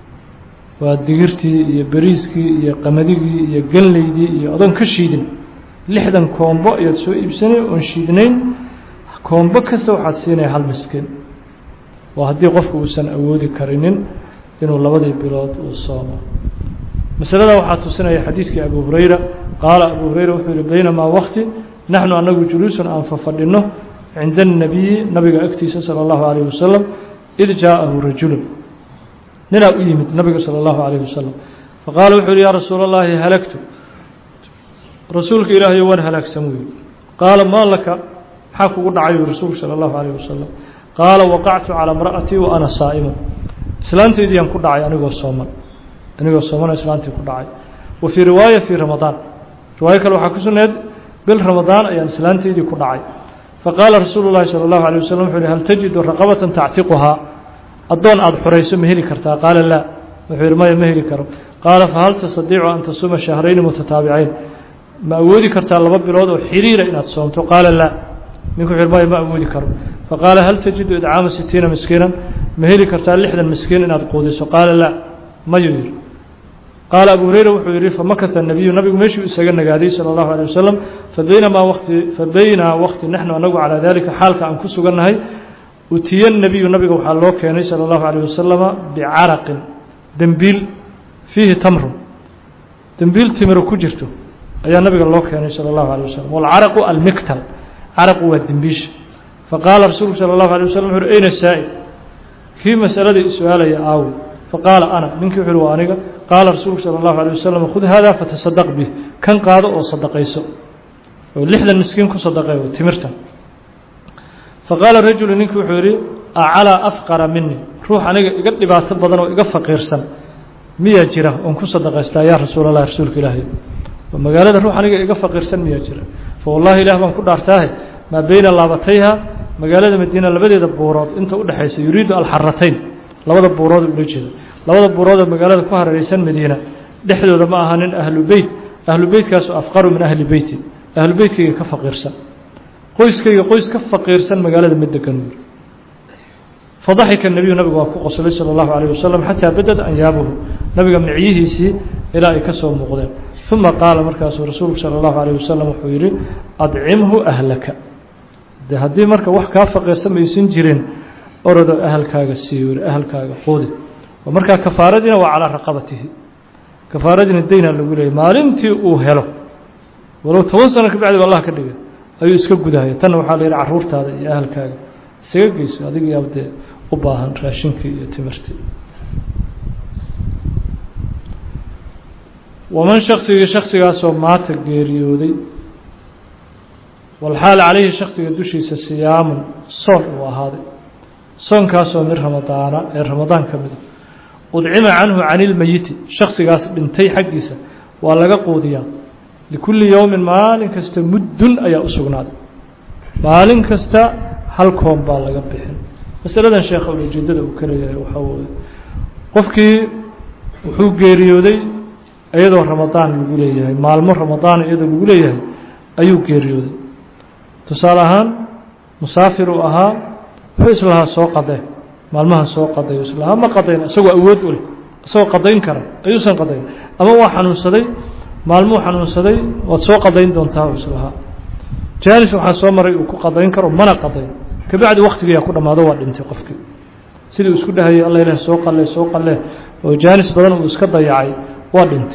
waa digirtii iyo beriiskii iyo qamadigii iyo ganleydii iyo adoon ka shiidin lixdan koombo ayaad soo iibsanay oon shiidnayn koombo kasta waxaad siinaya hal miskiin waa haddii qofku uusan awoodi karinin inuu labadii bilood uu soomo masalada waxaa tusinaya xadiiskii abu hurayra qaala abu hurayra wuxuu yihi baynamaa wakti naxnu anagu juluusun aan fafadhino cinda الnabiyi nabiga agtiisa salى اllahu alayh wasalam id jaaءahu rajulu ninaa u yimid nabiga salى اllahu alayh wasalam faqaala wuxuu yihi ya rasuul اllahi halagtu rasuulka ilaahayo waan halaagsan wey qaala maa laka maxaa kugu dhacayu rasuulku salى اllahu alayh wasalam qaala waqactu calى imra'atii wa ana saa'imu islaantaydiyaan ku dhacay anigoo sooman anigoo soomana islaantii ku dhacay wa fii riwaaya fii ramadaan riwaayo kale waxaa ku sugnayd bil ramadaan ayaan islaantaydii ku dhacay faqaala rasuulu llahi salى اllahu alيه waslm wuxuu yihi hal tajidu raqabatan tactiquhaa addoon aada xorayso ma heli kartaa qaala laa wuxuu yihi maya ma heli karo qaala fahal tastadiicu an tasuuma shahrayni mutataabicayn ma awoodi kartaa laba bilood oo xiriira inaad soomto qaala laa ninku wuxuu yihi maya ma awoodi karo faqaala hal tajidu idcaama sitiina miskiinan ma heli kartaa lixdan miskiin inaad quudiso qaala laa mayuu yihi qaala abu hurayra wuxuu yihi famakata nabiyu nabigu meeshuu isaga nagaaday salى اllahu alيه wasalam fabaynamaa wati fabaynaa waqti naxnu anagu calaa dalika xaalka aan ku sugannahay utiya nabiyu nabiga waxaa loo keenay salى اllahu alيه wasalama bicaraqin dembiil fiihi tamrun dembiil timiro ku jirto ayaa nabiga loo keenay salى اllahu alيه wasalam wاlcaraqu almiktal caraqu waa dembiisha faqaala rasuulku salى اllahu alيه waslm wuxu uhi ayna saa'il kii masaladii su-aalaya aawi faqaala ana ninkii wuxu uhi waa aniga qaala rasuulku salى اllahu alيه wasalam khud hada fatasadaq bih kan qaado oo sadaqayso oo lixdan miskiin ku sadaqay timirtan faqaala rajulu ninkii wuxuu yihi acalaa afqara mini ruux aniga iga dhibaato badan oo iga faqiirsan miyaa jira oon ku sadaqaystaa yaa rasuulallah rasuulka ilaahay oo magaalada ruux aniga iga faqiirsan miyaa jira fa wallahi ilaah baan ku dhaartaahe maa beyna laabatayha magaalada madiina labadeeda buurood inta udhexaysa yuriidu alxaratayn labada buurood ula jeeda labada buurood oo magaalada ku hareeraysan madiina dhexdooda ma aha nin ahlu beyt ahlu beytkaasu afqaru min ahli beyti ahlu beytkayga ka faqiirsan qoyskayga qoys ka faqiirsan magaalada ma degan uu yiri fadaxika nebiyu nabigu waa ku qoslay sala allahu calayh wasalam xataa badad anyaabuhu nabiga micyihiisii ilaa ay ka soo muuqdeen uma qaala markaasuu rasuulku sala allahu calayh wasalam wuxuu yidhi adcimhu ahlaka de haddii marka wax kaa faqiirsan maysan jirin orodo ahalkaaga sii wiri ahalkaaga quudi oo markaa kafaaradiina waa calaa raqabatihi kafaaradiina daynaa lagu leeyay maalintii uu helo walow toban sano ka bacdi ba allah ka dhigay ayuu iska gudahaya tanna waxaa la yidhi carruurtaada iyo ahalkaaga isaga geyso adigii abdee u baahan raashinkii iyo timirtii waman shaksigii shaksigaasoo maata geeriyooday walxaal calayhi shaksiga dushiisa siyaamun soon uu ahaaday soonkaasoo min ramadaana ee ramadaan ka mida udcima canhu cani ilmeyiti shaksigaas dhintay xaggiisa waa laga quudiyaa likulli yowmin maalin kasta muddun ayaa u sugnaaday maalin kasta hal koon baa laga bixin masaladan sheekha ujeedada uu ka leeyahay waxaa weye qofkii wuxuu geeriyooday iyadoo ramadaan lagu leeyahay maalmo ramadaan iyadoo lagu leeyahay ayuu geeriyooday tusaale ahaan musaafir uu ahaa wuxuu islahaa soo qadee maalmahan soo qadayo islahaa ma qadayn isagoo awood u leh isagoo qadayn kara ayuusan qadayn ama waa xanuunsaday maalmuu xanuunsaday waad soo qadayn doontaa u islahaa jaanis waxaa soo maray uu ku qadayn karo mana qadayn kabacdi waktigiyaa ku dhammaado waa dhintay qofkii sidii uu isku dhahayay alla ilaah soo qalle soo qalle oo jaanis badan uu iska dayacay waa dhintay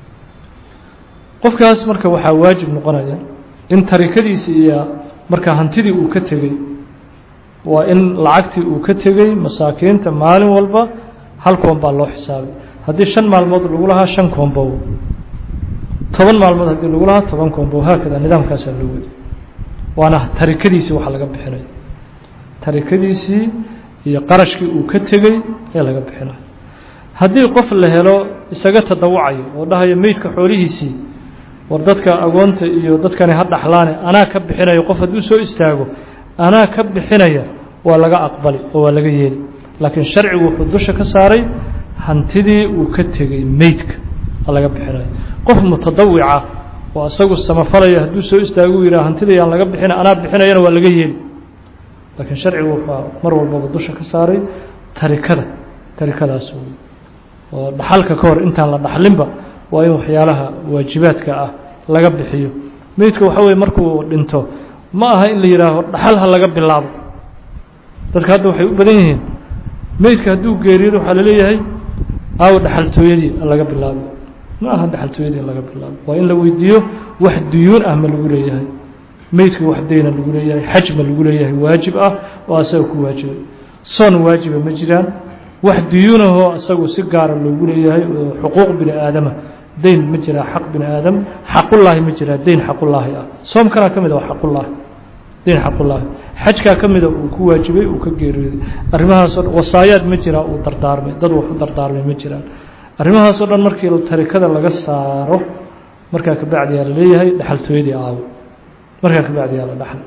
qofkaas marka waxaa waajib noqonaya in tarikadiisi iyo marka hantidii uu ka tegey waa in lacagtii uu ka tegey masaakiinta maalin walba hal koon baa loo xisaabay haddii shan maalmood lagu lahaa shan koonbow toban maalmood haddii lagu lahaa toban koonbow haakada nidaamkaasaa loo wadi waana tarikadiisii waxa laga bixinaya tarikadiisii iyo qarashkii uu ka tegey ee laga bixinayo haddii qof la helo isaga tadawucayo oo dhahayo meydka xoolihiisii war dadka agoonta iyo dadkani ha dhaxlaane anaa ka bixinayo qof hadduu soo istaago anaa ka bixinaya waa laga aqbali oo waa laga yeeli laakiin sharcigu wuxuu dusha ka saaray hantidii uu ka tegey meydka laga bixinayo qof mutadawica oo isagu samafalaya hadduu soo istaago u yidhaha hantida yaan laga bixina anaa bixinayana waa laga yeeli laakiin sharcigu wuxuu mar walbaba dusha ka saaray tarikada tarikadaas oo dhaxalka ka hor intaan la dhaxlinba waa in waxyaalaha waajibaadka ah laga bixiyo meydka waxa weye markuu dhinto ma aha in la yidhaaho dhaxal ha laga bilaabo dadka hadda waxay u badan yihiin meydka hadduu geeriyado waxaa laleeyahay aawo dhaxaltooyadii laga bilaabo ma aha dhaxaltooyadii laga bilaabo waa in la weydiiyo wax duyuun ah ma lagu leeyahay meydka wax dayna lagu leeyahay xaj ma lagu leeyahay waajib ah oo asaga ku waajibay soon waajiba ma jiraan wax duyuunahoo isagu si gaara loogu leeyahay oo xuquuq bini aadama dayn ma jiraa xaq bini aadam xaqullaahi ma jiraa dayn xaqullaahi ah soomkanaa ka mid a waa xaqullaahi dayn xaqullaahi xajkaa ka mida uu ku waajibay uu ka geeriyooday arrimahaasoo dhan wasaayaad ma jiraa uu dardaarmay dad wax u dardaarmay ma jiraan arrimahaasoo dhan markii tarikada laga saaro markaa kabacdiyaa la leeyahay dhaxaltooyadii aawo markaa kabacdiyaa la dhaxal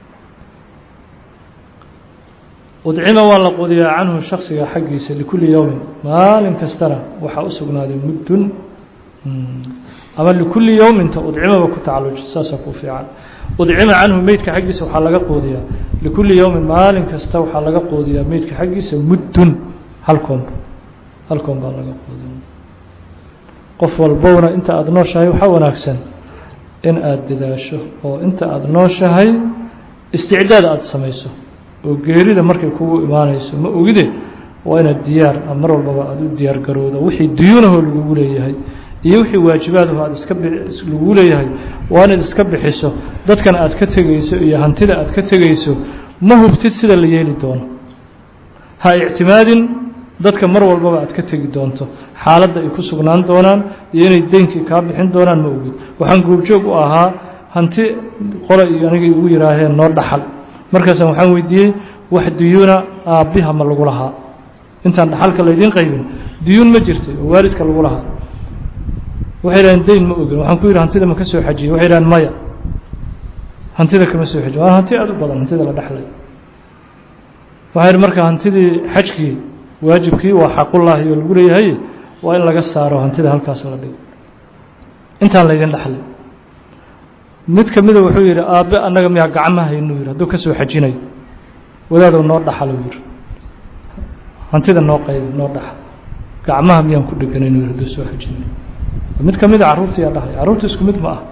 udcima waa la qudiyaa canhu shaksiga xaggiisa likulli yowmin maalin kastana waxaa u sugnaaday muddun ama likulli yowminta udcimaba ku tacalluj saasaa ku fiican udcima canhu meydka xaggiisa waxaa laga quudiyaa likulli yowmin maalin kasta waxaa laga quudiyaa meydka xaggiisa muddun hal koomba hal koom baa laga quudiya qof walbowna inta aada nooshahay waxaa wanaagsan in aada dadaasho oo inta aada nooshahay isticdaad aada samayso oo geerida markay kugu imaanayso ma ogide waa inaad diyaar mar walbaba aada u diyaar garowda wixii duyuunahoo lagugu leeyahay iyo wixii waajibaadaho aad iska lagugu leeyahay waa inaad iska bixiso dadkan aad ka tegayso iyo hantida aad ka tegayso ma hubtid sida la yeeli doono ha ictimaadin dadka mar walbaba aad ka tegi doonto xaaladda ay ku sugnaan doonaan iyo inay deynkii kaa bixin doonaan ma ogid waxaan goobjoog u ahaa hanti qole iyo anigay ugu yidhaaheen noo dhaxal markaasa waxaan weydiiyey wax duyuuna aabbiha ma lagu lahaa intaan dhaxalka laydiin qaybin diyuun ma jirtay oo waalidka lagu lahaa waxay yidhahdeen dayn ma ogin waxaan ku yidhi hantida ma ka soo xajiyey waxay yidhahdeen maya hantida kama soo xajiy waa hanti aada u badan hantida la dhexlay waxay yidhi marka hantidii xajkii waajibkii waa xaqullaahi oo lagu leeyahay waa in laga saaro hantida halkaas la dhigo intaan laydin dhexlay mid ka mida wuxuu yidhi aabbe annaga miyaa gacma haynuu yidhi hadduu ka soo xajinayo wadaadou noo dhaxaluu yidhi hantida noo qayb noo dhaxal gacmaha miyaan ku dheganaynu yidhi hadduu soo xajinayo mid ka mida carruurtiyaa dhahay carruurta isku mid ma ah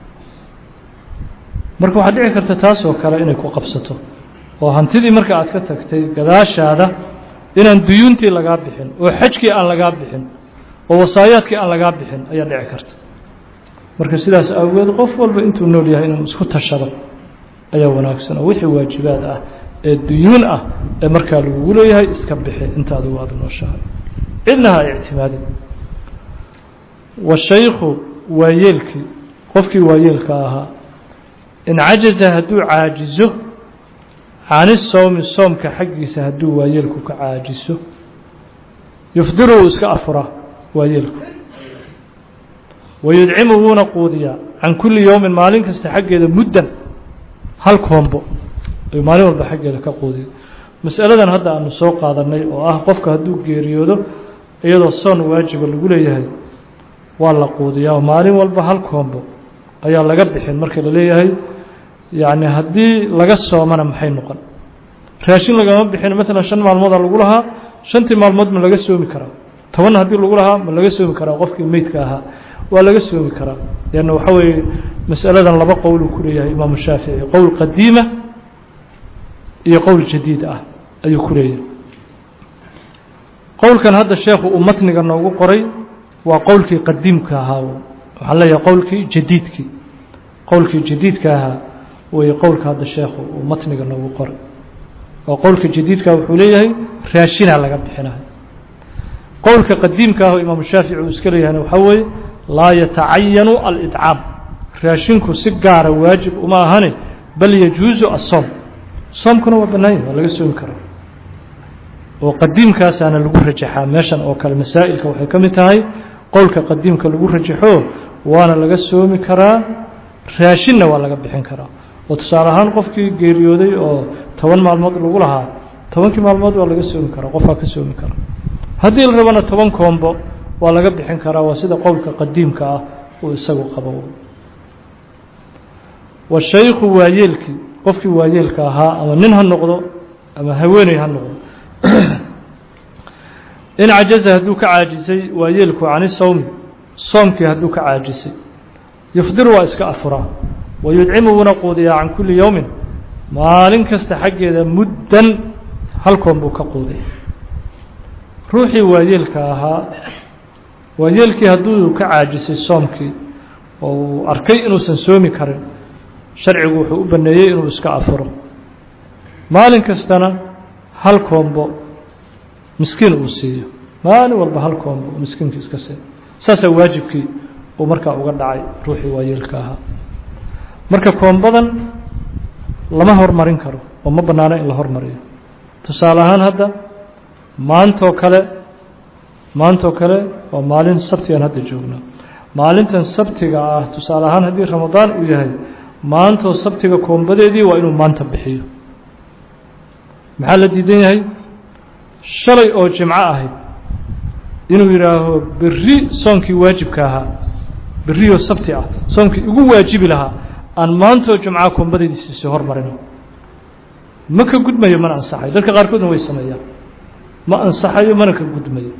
marka waxaad dhici karta taasoo kale inay ku qabsato oo hantidii marka aad ka tagtay gadaashaada inaan duyuuntii lagaa bixin oo xajkii aan lagaa bixin oo wasaayaadkii aan lagaa bixin ayaa dhici karta marka sidaas awgeed qof walba intuu nool yahay inuu isku tashado ayaa wanaagsan oo wixii waajibaad ah ee duyuun ah ee markaa lagugu leeyahay iska bixi inta adigu aada nooshahay cidna ha ictimaadin washaykhu waayeelkii qofkii waayeelka ahaa in cajaza hadduu caajizo cani sowmi soomka xaggiisa hadduu waayeelku ka caajiso yufdiru uu iska afuraa waayeelku wayudcimu wuuna quudiyaa can kulli yowmin maalin kasta xaggeeda muddan hal koombo ayuu maalin walba xaggeeda ka quudiya masaladan hadda aanu soo qaadanay oo ah qofka hadduu geeriyoodo iyadoo soon waajiba lagu leeyahay waa la quudiyaa oo maalin walba hal koombo ayaa laga bixin marka la leeyahay yacni haddii laga soomana maxay noqon raashin lagama bixin maalan shan maalmooda lagu lahaa shantii maalmood ma laga soomi karaa tobanna haddii lagu lahaa ma laga soomi karaa qofkii meydka ahaa waa laga soomi karaa leanna waxaa weeye masaladan laba qowl uu ku leeyahay imaamu shaafici qowl qadiima iyo qowl jadiid ah ayuu ku leeyahay qowlkan hadda sheekhu uu matniga noogu qoray waa qowlkii qadiimka ahaa waxaan leeyahay qowlkii jadiidkii qowlkii jadiidka ahaa wey qowlka hadda sheekhu uu matniga noogu qoray oo qowlka jadiidka wuxuu leeyahay raashinaa laga bixinayo qowlka qadiimka ah oo imaamu shaafici uu iska leeyahayna waxaa weeye laa yatacayanu alidcaam raashinku si gaara waajib uma ahane bal yajuusu asoom soomkuna waa bannaan yahay waa laga soomi karaa oo qadiimkaasaana lagu rajaxaa meeshan oo kale masaa'ilka waxay ka mid tahay qowlka qadiimka lagu rajaxo waana laga soomi karaa raashinna waa laga bixin karaa oo tusaale ahaan qofkii geeriyooday oo toban maalmood lagu lahaa tobankii maalmood waa laga soomi karaa qofkaa ka soomi karaa haddii la rabana toban koombo waa laga bixin karaa waa sida qowlka qadiimka ah uu isagu qabo washaykhu waayeelkii qofkii waayeelka ahaa ama nin ha noqdo ama haweeney ha noqdo in cajaza hadduu ka caajisay waayeelku cani sawmi soomkii hadduu ka caajisay yufdir waa iska afuraa wayudcimu wuuna quudiyaa can kulli yowmin maalin kasta xaggeeda muddan halkoon buu ka quudiya ruuxii waayeelka ahaa waayeelkii hadduu ka caajisay soomkii oo uu arkay inuusan soomi karin sharcigu wuxuu u banneeyey inuu iska afuro maalin kastana hal koombo miskiin uu siiyo maalin walba hal koombo miskiinka iska siiyo saasaa waajibkii uu markaa uga dhacay ruuxii waayeelka ahaa marka koombadan lama hormarin karo oo ma bannaano in la hormariyo tusaale ahaan hadda maantoo kale maantoo kale waa maalin sabtigaan hadda joognaa maalintan sabtiga ah tusaale ahaan haddii ramadaan uu yahay maantoo sabtiga koombadeedii waa inuu maanta bixiyo maxaa la diidan yahay shalay oo jimco ahayd inuu yidhaaho berri soonkii waajibka ahaa berrioo sabti ah soonkii igu waajibi lahaa aan maantoo jumca koombadeediisiisi hormarino ma ka gudmayo mana ansaxayo dadka qaarkoodna way sameeyaan ma ansaxayo mana ka gudmayo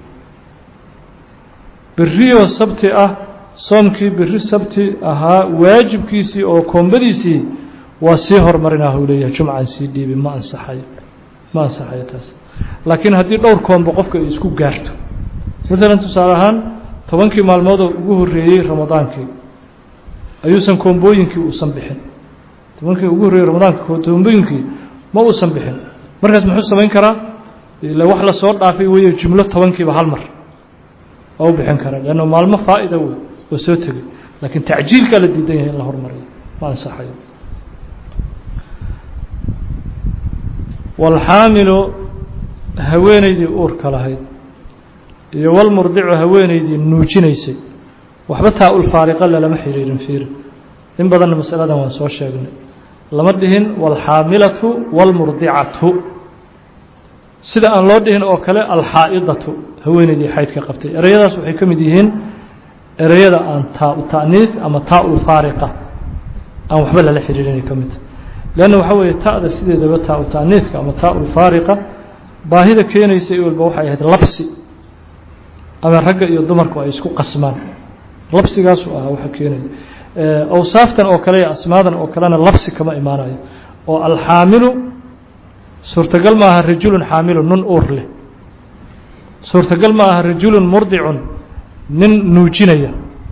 berrioo sabti ah soomkii berri sabti ahaa waajibkiisii oo koombadiisii waa sii hormarinah uu leeyahay jumcaan sii dhiibi ma ansaxayo ma ansaxayo taas laakiin haddii dhowr koombo qofka ay isku gaarto maalan tusaale ahaan tobankii maalmoodoo ugu horreeyey ramadaankii ayuusan koombooyinkii uusan bixin tobankii ugu horreeyey ramadaanka koombooyinkii ma uusan bixin markaas muxuu samayn karaa ila wax la soo dhaafay weeye jumlo tobankiiba hal mar waa u bixin karaa leanna maalmo faa'ida wey oo soo tegay laakiin tacjiilkaa la diidan yahay in la hormariyo ma ansaxayo walxaamilu haweenaydii uurka lahayd iyo walmurdicu haweenaydii nuujinaysay waxba taa ulfaariqa lalama xiriirin fiiri in badanna masaladan waan soo sheegnay lama dhihin walxaamilatu walmurdicatu sida aan loo dhihin oo kale alxaa'idatu haweenaydii xaydka qabtay ereyadaas waxay ka mid yihiin ereyada aan taa u ta'niif ama taa ulfaariqa aan waxba lala xiriirinay ka midta leanna waxaa weeye ta'da sideedaba taa u ta'niifka ama taa ulfaariqa baahida keenaysa walba waxay ahayd labsi ama ragga iyo dumarku ay isku qasmaan labsigaasu ahaa waxa keenaya awsaaftan oo kale iyo asmaadan oo kalena labsi kama imaanayo oo alxaamilu suurtagal ma aha rajulun xaamilun nin uur leh suurtagal ma aha rajulun murdicun nin nuujinaya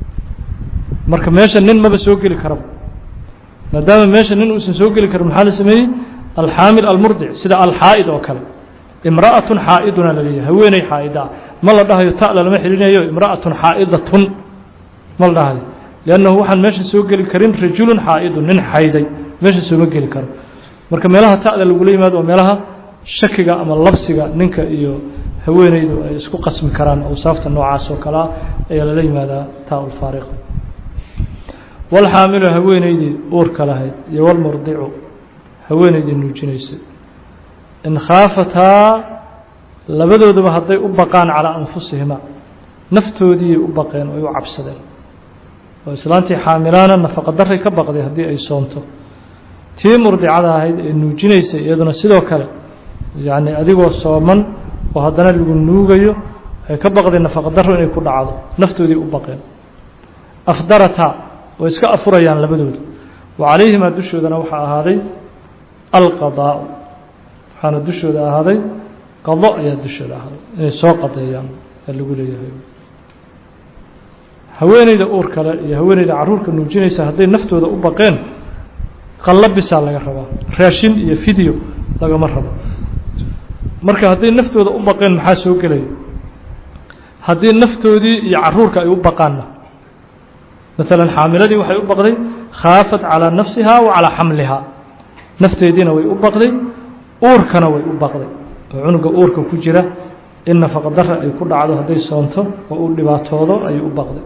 marka meesha nin maba soo geli karaba maadaama meesha nin uusan soo geli karin maxaa la sameeyey alxaamil almurdic sida alxaa'id oo kale imra'atun xaa'iduna la leeyahay haweeney xaa'ida ma la dhahayo ta lalama xidhinayo imra'atun xaa'idatun ma la dhahayo liannahu waxaan meesha soo geli karin rajulun xaa'idun nin xayday meesha sooma geli karo marka meelaha ta'da lagula yimaado waa meelaha shakiga ama labsiga ninka iyo haweeneydu ay isku qasmi karaan awsaafta noocaas oo kalea ayaa lala yimaadaa taa ulfaariqa walxaamilu haweeneydii uurka lahayd iyo walmurdicu haweeneydii nuujinaysay in khaafataa labadooduba hadday u baqaan calaa anfusihima naftoodiiyay u baqeen oo ay u cabsadeen oo islaantii xaamilaana nafaqa daray ka baqday haddii ay soonto tii murdicada ahayd ee nuujinaysay iyaduna sidoo kale yacni adigoo sooman oo haddana lagu nuugayo ay ka baqday nafaqa daro inay ku dhacdo naftoodii u baqeen afdarataa way iska afurayaan labadooda wa calayhimaa dushoodana waxaa ahaaday alqadaa'u waxaana dushooda ahaaday qado ayaa dushooda ahaaday inay soo qadeeyaan aa lagu leeyahay haweeneyda uur kale iyo haweeneyda carruurka nuujinaysa hadday naftooda u baqeen qallabisaa laga rabaa raashin iyo fideo lagama rabo marka hadday naftooda u baqeen maxaa soo gelaya haddii naftoodii iyo carruurka ay u baqaanna maalan xaamiladii waxay u baqday khaafat calaa nafsiha wa calaa xamlihaa nafteediina way u baqday uurkana way u baqday oo cunuga uurka ku jira in nafaqa dara ay ku dhacdo hadday soonto oo uu dhibaatoodo ayay u baqday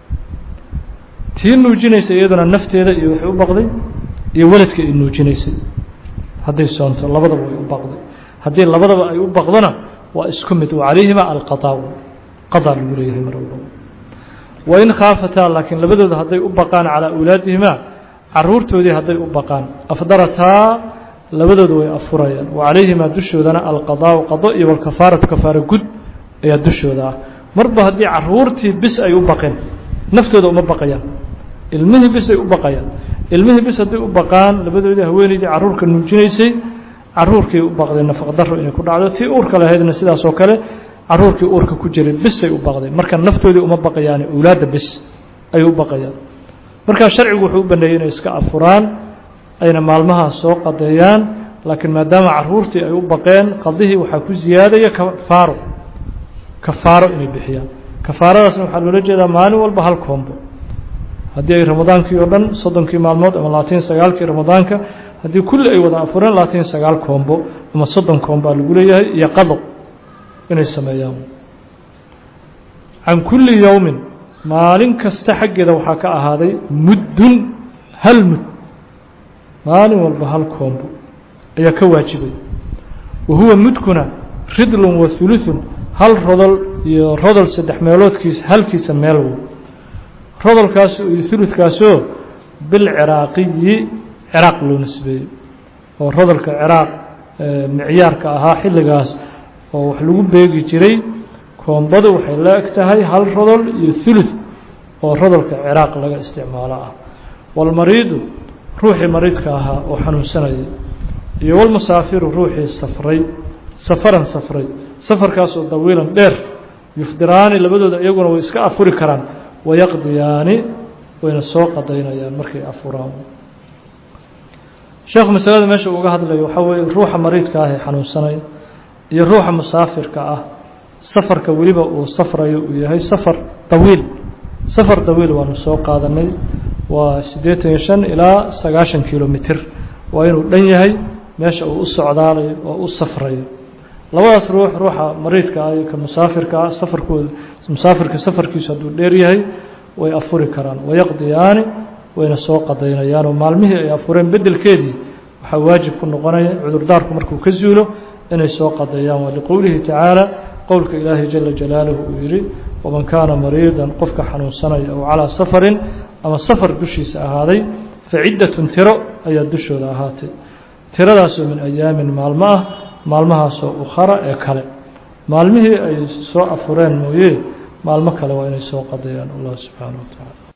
tii nuujinaysa iyaduna nafteeda iyo waxay u baqday iyo weladka ay nuujinaysay hadday soonto labadaba way u baqday haddii labadaba ay u baqdona waa isku mid calayhima alqadaa qadaa lagu leeyahay mar walbaba wain khaafataa laakiin labadooda hadday u baqaan calaa awlaadihimaa caruurtoodii hadday u baqaan afdarataa labadooda way afurayaan wa calayhimaa dushoodana alqadaau qado iyo walkafaaratu kafaara gud ayaa dushooda ah marba haddii caruurtii bis ay u baqeen naftooda uma baqayaan ilmihii bis ay u baqayaan ilmihii bis hadday u baqaan labadoodii haweeneydii caruurka nuujinaysay caruurkii u baqdeen nafaqdaro inay ku dhacdo tii uurka lahaydna sidaas oo kale caruurkii uurka ku jiray bisay u baqdeen marka naftoodii uma baqayaan awlaadda bis ayay u baqayaan markaa sharcigu wuxuu u baneeyey inay iska afuraan ayna maalmaha soo qadeeyaan laakiin maadaama caruurtii ay u baqeen qadihii waxaa ku ziyaadaya kafaaro kafaaro inay bixiyaan kafaaradaasna waxaa loola jeedaa maalin walba hal koombo haddii ay ramadaankii oo dhan soddonkii maalmood ama labaatan sagaalkii ramadaanka haddii kulli ay wada afureen labaatan sagaal koombo ama soddon koombo aa lagu leeyahay iyo qado inay sameeyaan can kulli yowmin maalin kasta xaggeeda waxaa ka ahaaday muddun hal mud maalin walba hal koombo ayaa ka waajibay wa huwa mudkuna ridlun wa hulutun hal rodol iyo rodol saddex meeloodkiis halkiisa meel wo rodolkaas iyo huludkaasoo bilciraaqiyi ciraaq loo nisbeeyey oo rodolka ciraaq micyaarka ahaa xilligaas oo wax lagu beegi jiray koombadu waxay la eg tahay hal rodol iyo hulud oo rodolka ciraaq laga isticmaalo ah walmariidu ruuxii mariidka ahaa oo xanuunsanayay iyo walmusaafiru ruuxii safray safaran safray safarkaasoo dawiilan dheer yufdiraani labadooda iyaguna way iska afuri karaan wayaqdiyaani wayna soo qadaynayaan markay afuraan sheekhu masalada meesha uga hadlayo waxaa weeye ruuxa mariidka ah ee xanuunsanaya iyo ruuxa musaafirka ah safarka weliba uu safrayo uu yahay safar dawiil safar dawiil waanu soo qaadanay waa siddeetan iyo shan ilaa sagaashan kilomitr waa inuu dhan yahay meesha uu u socdaalayo oo u safrayo labadaas ruux ruuxa mariidka ah iyo ka musaafirka ah safarkooda musaafirka safarkiisu hadduu dheer yahay way afuri karaan wayaqdiyaani wayna soo qadaynayaan oo maalmihii ay afureen beddelkeedii waxaa waajib ku noqonaya cudurdaarku markuu ka zuulo inay soo qadeeyaan waa liqowlihi tacaala qowlka ilaahay jala jalaaluhu uu yidhi waman kaana mariidan qofka xanuunsanaya ow calaa safarin ama safar dushiisa ahaaday fa ciddatun tiro ayaa dushooda ahaatay tiradaasoo min ayaamin maalmo ah maalmahaasoo ukhara ee kale maalmihii ay soo afureen mooye maalmo kale waa inay soo qadeeyaan allah subxaana wa tacaala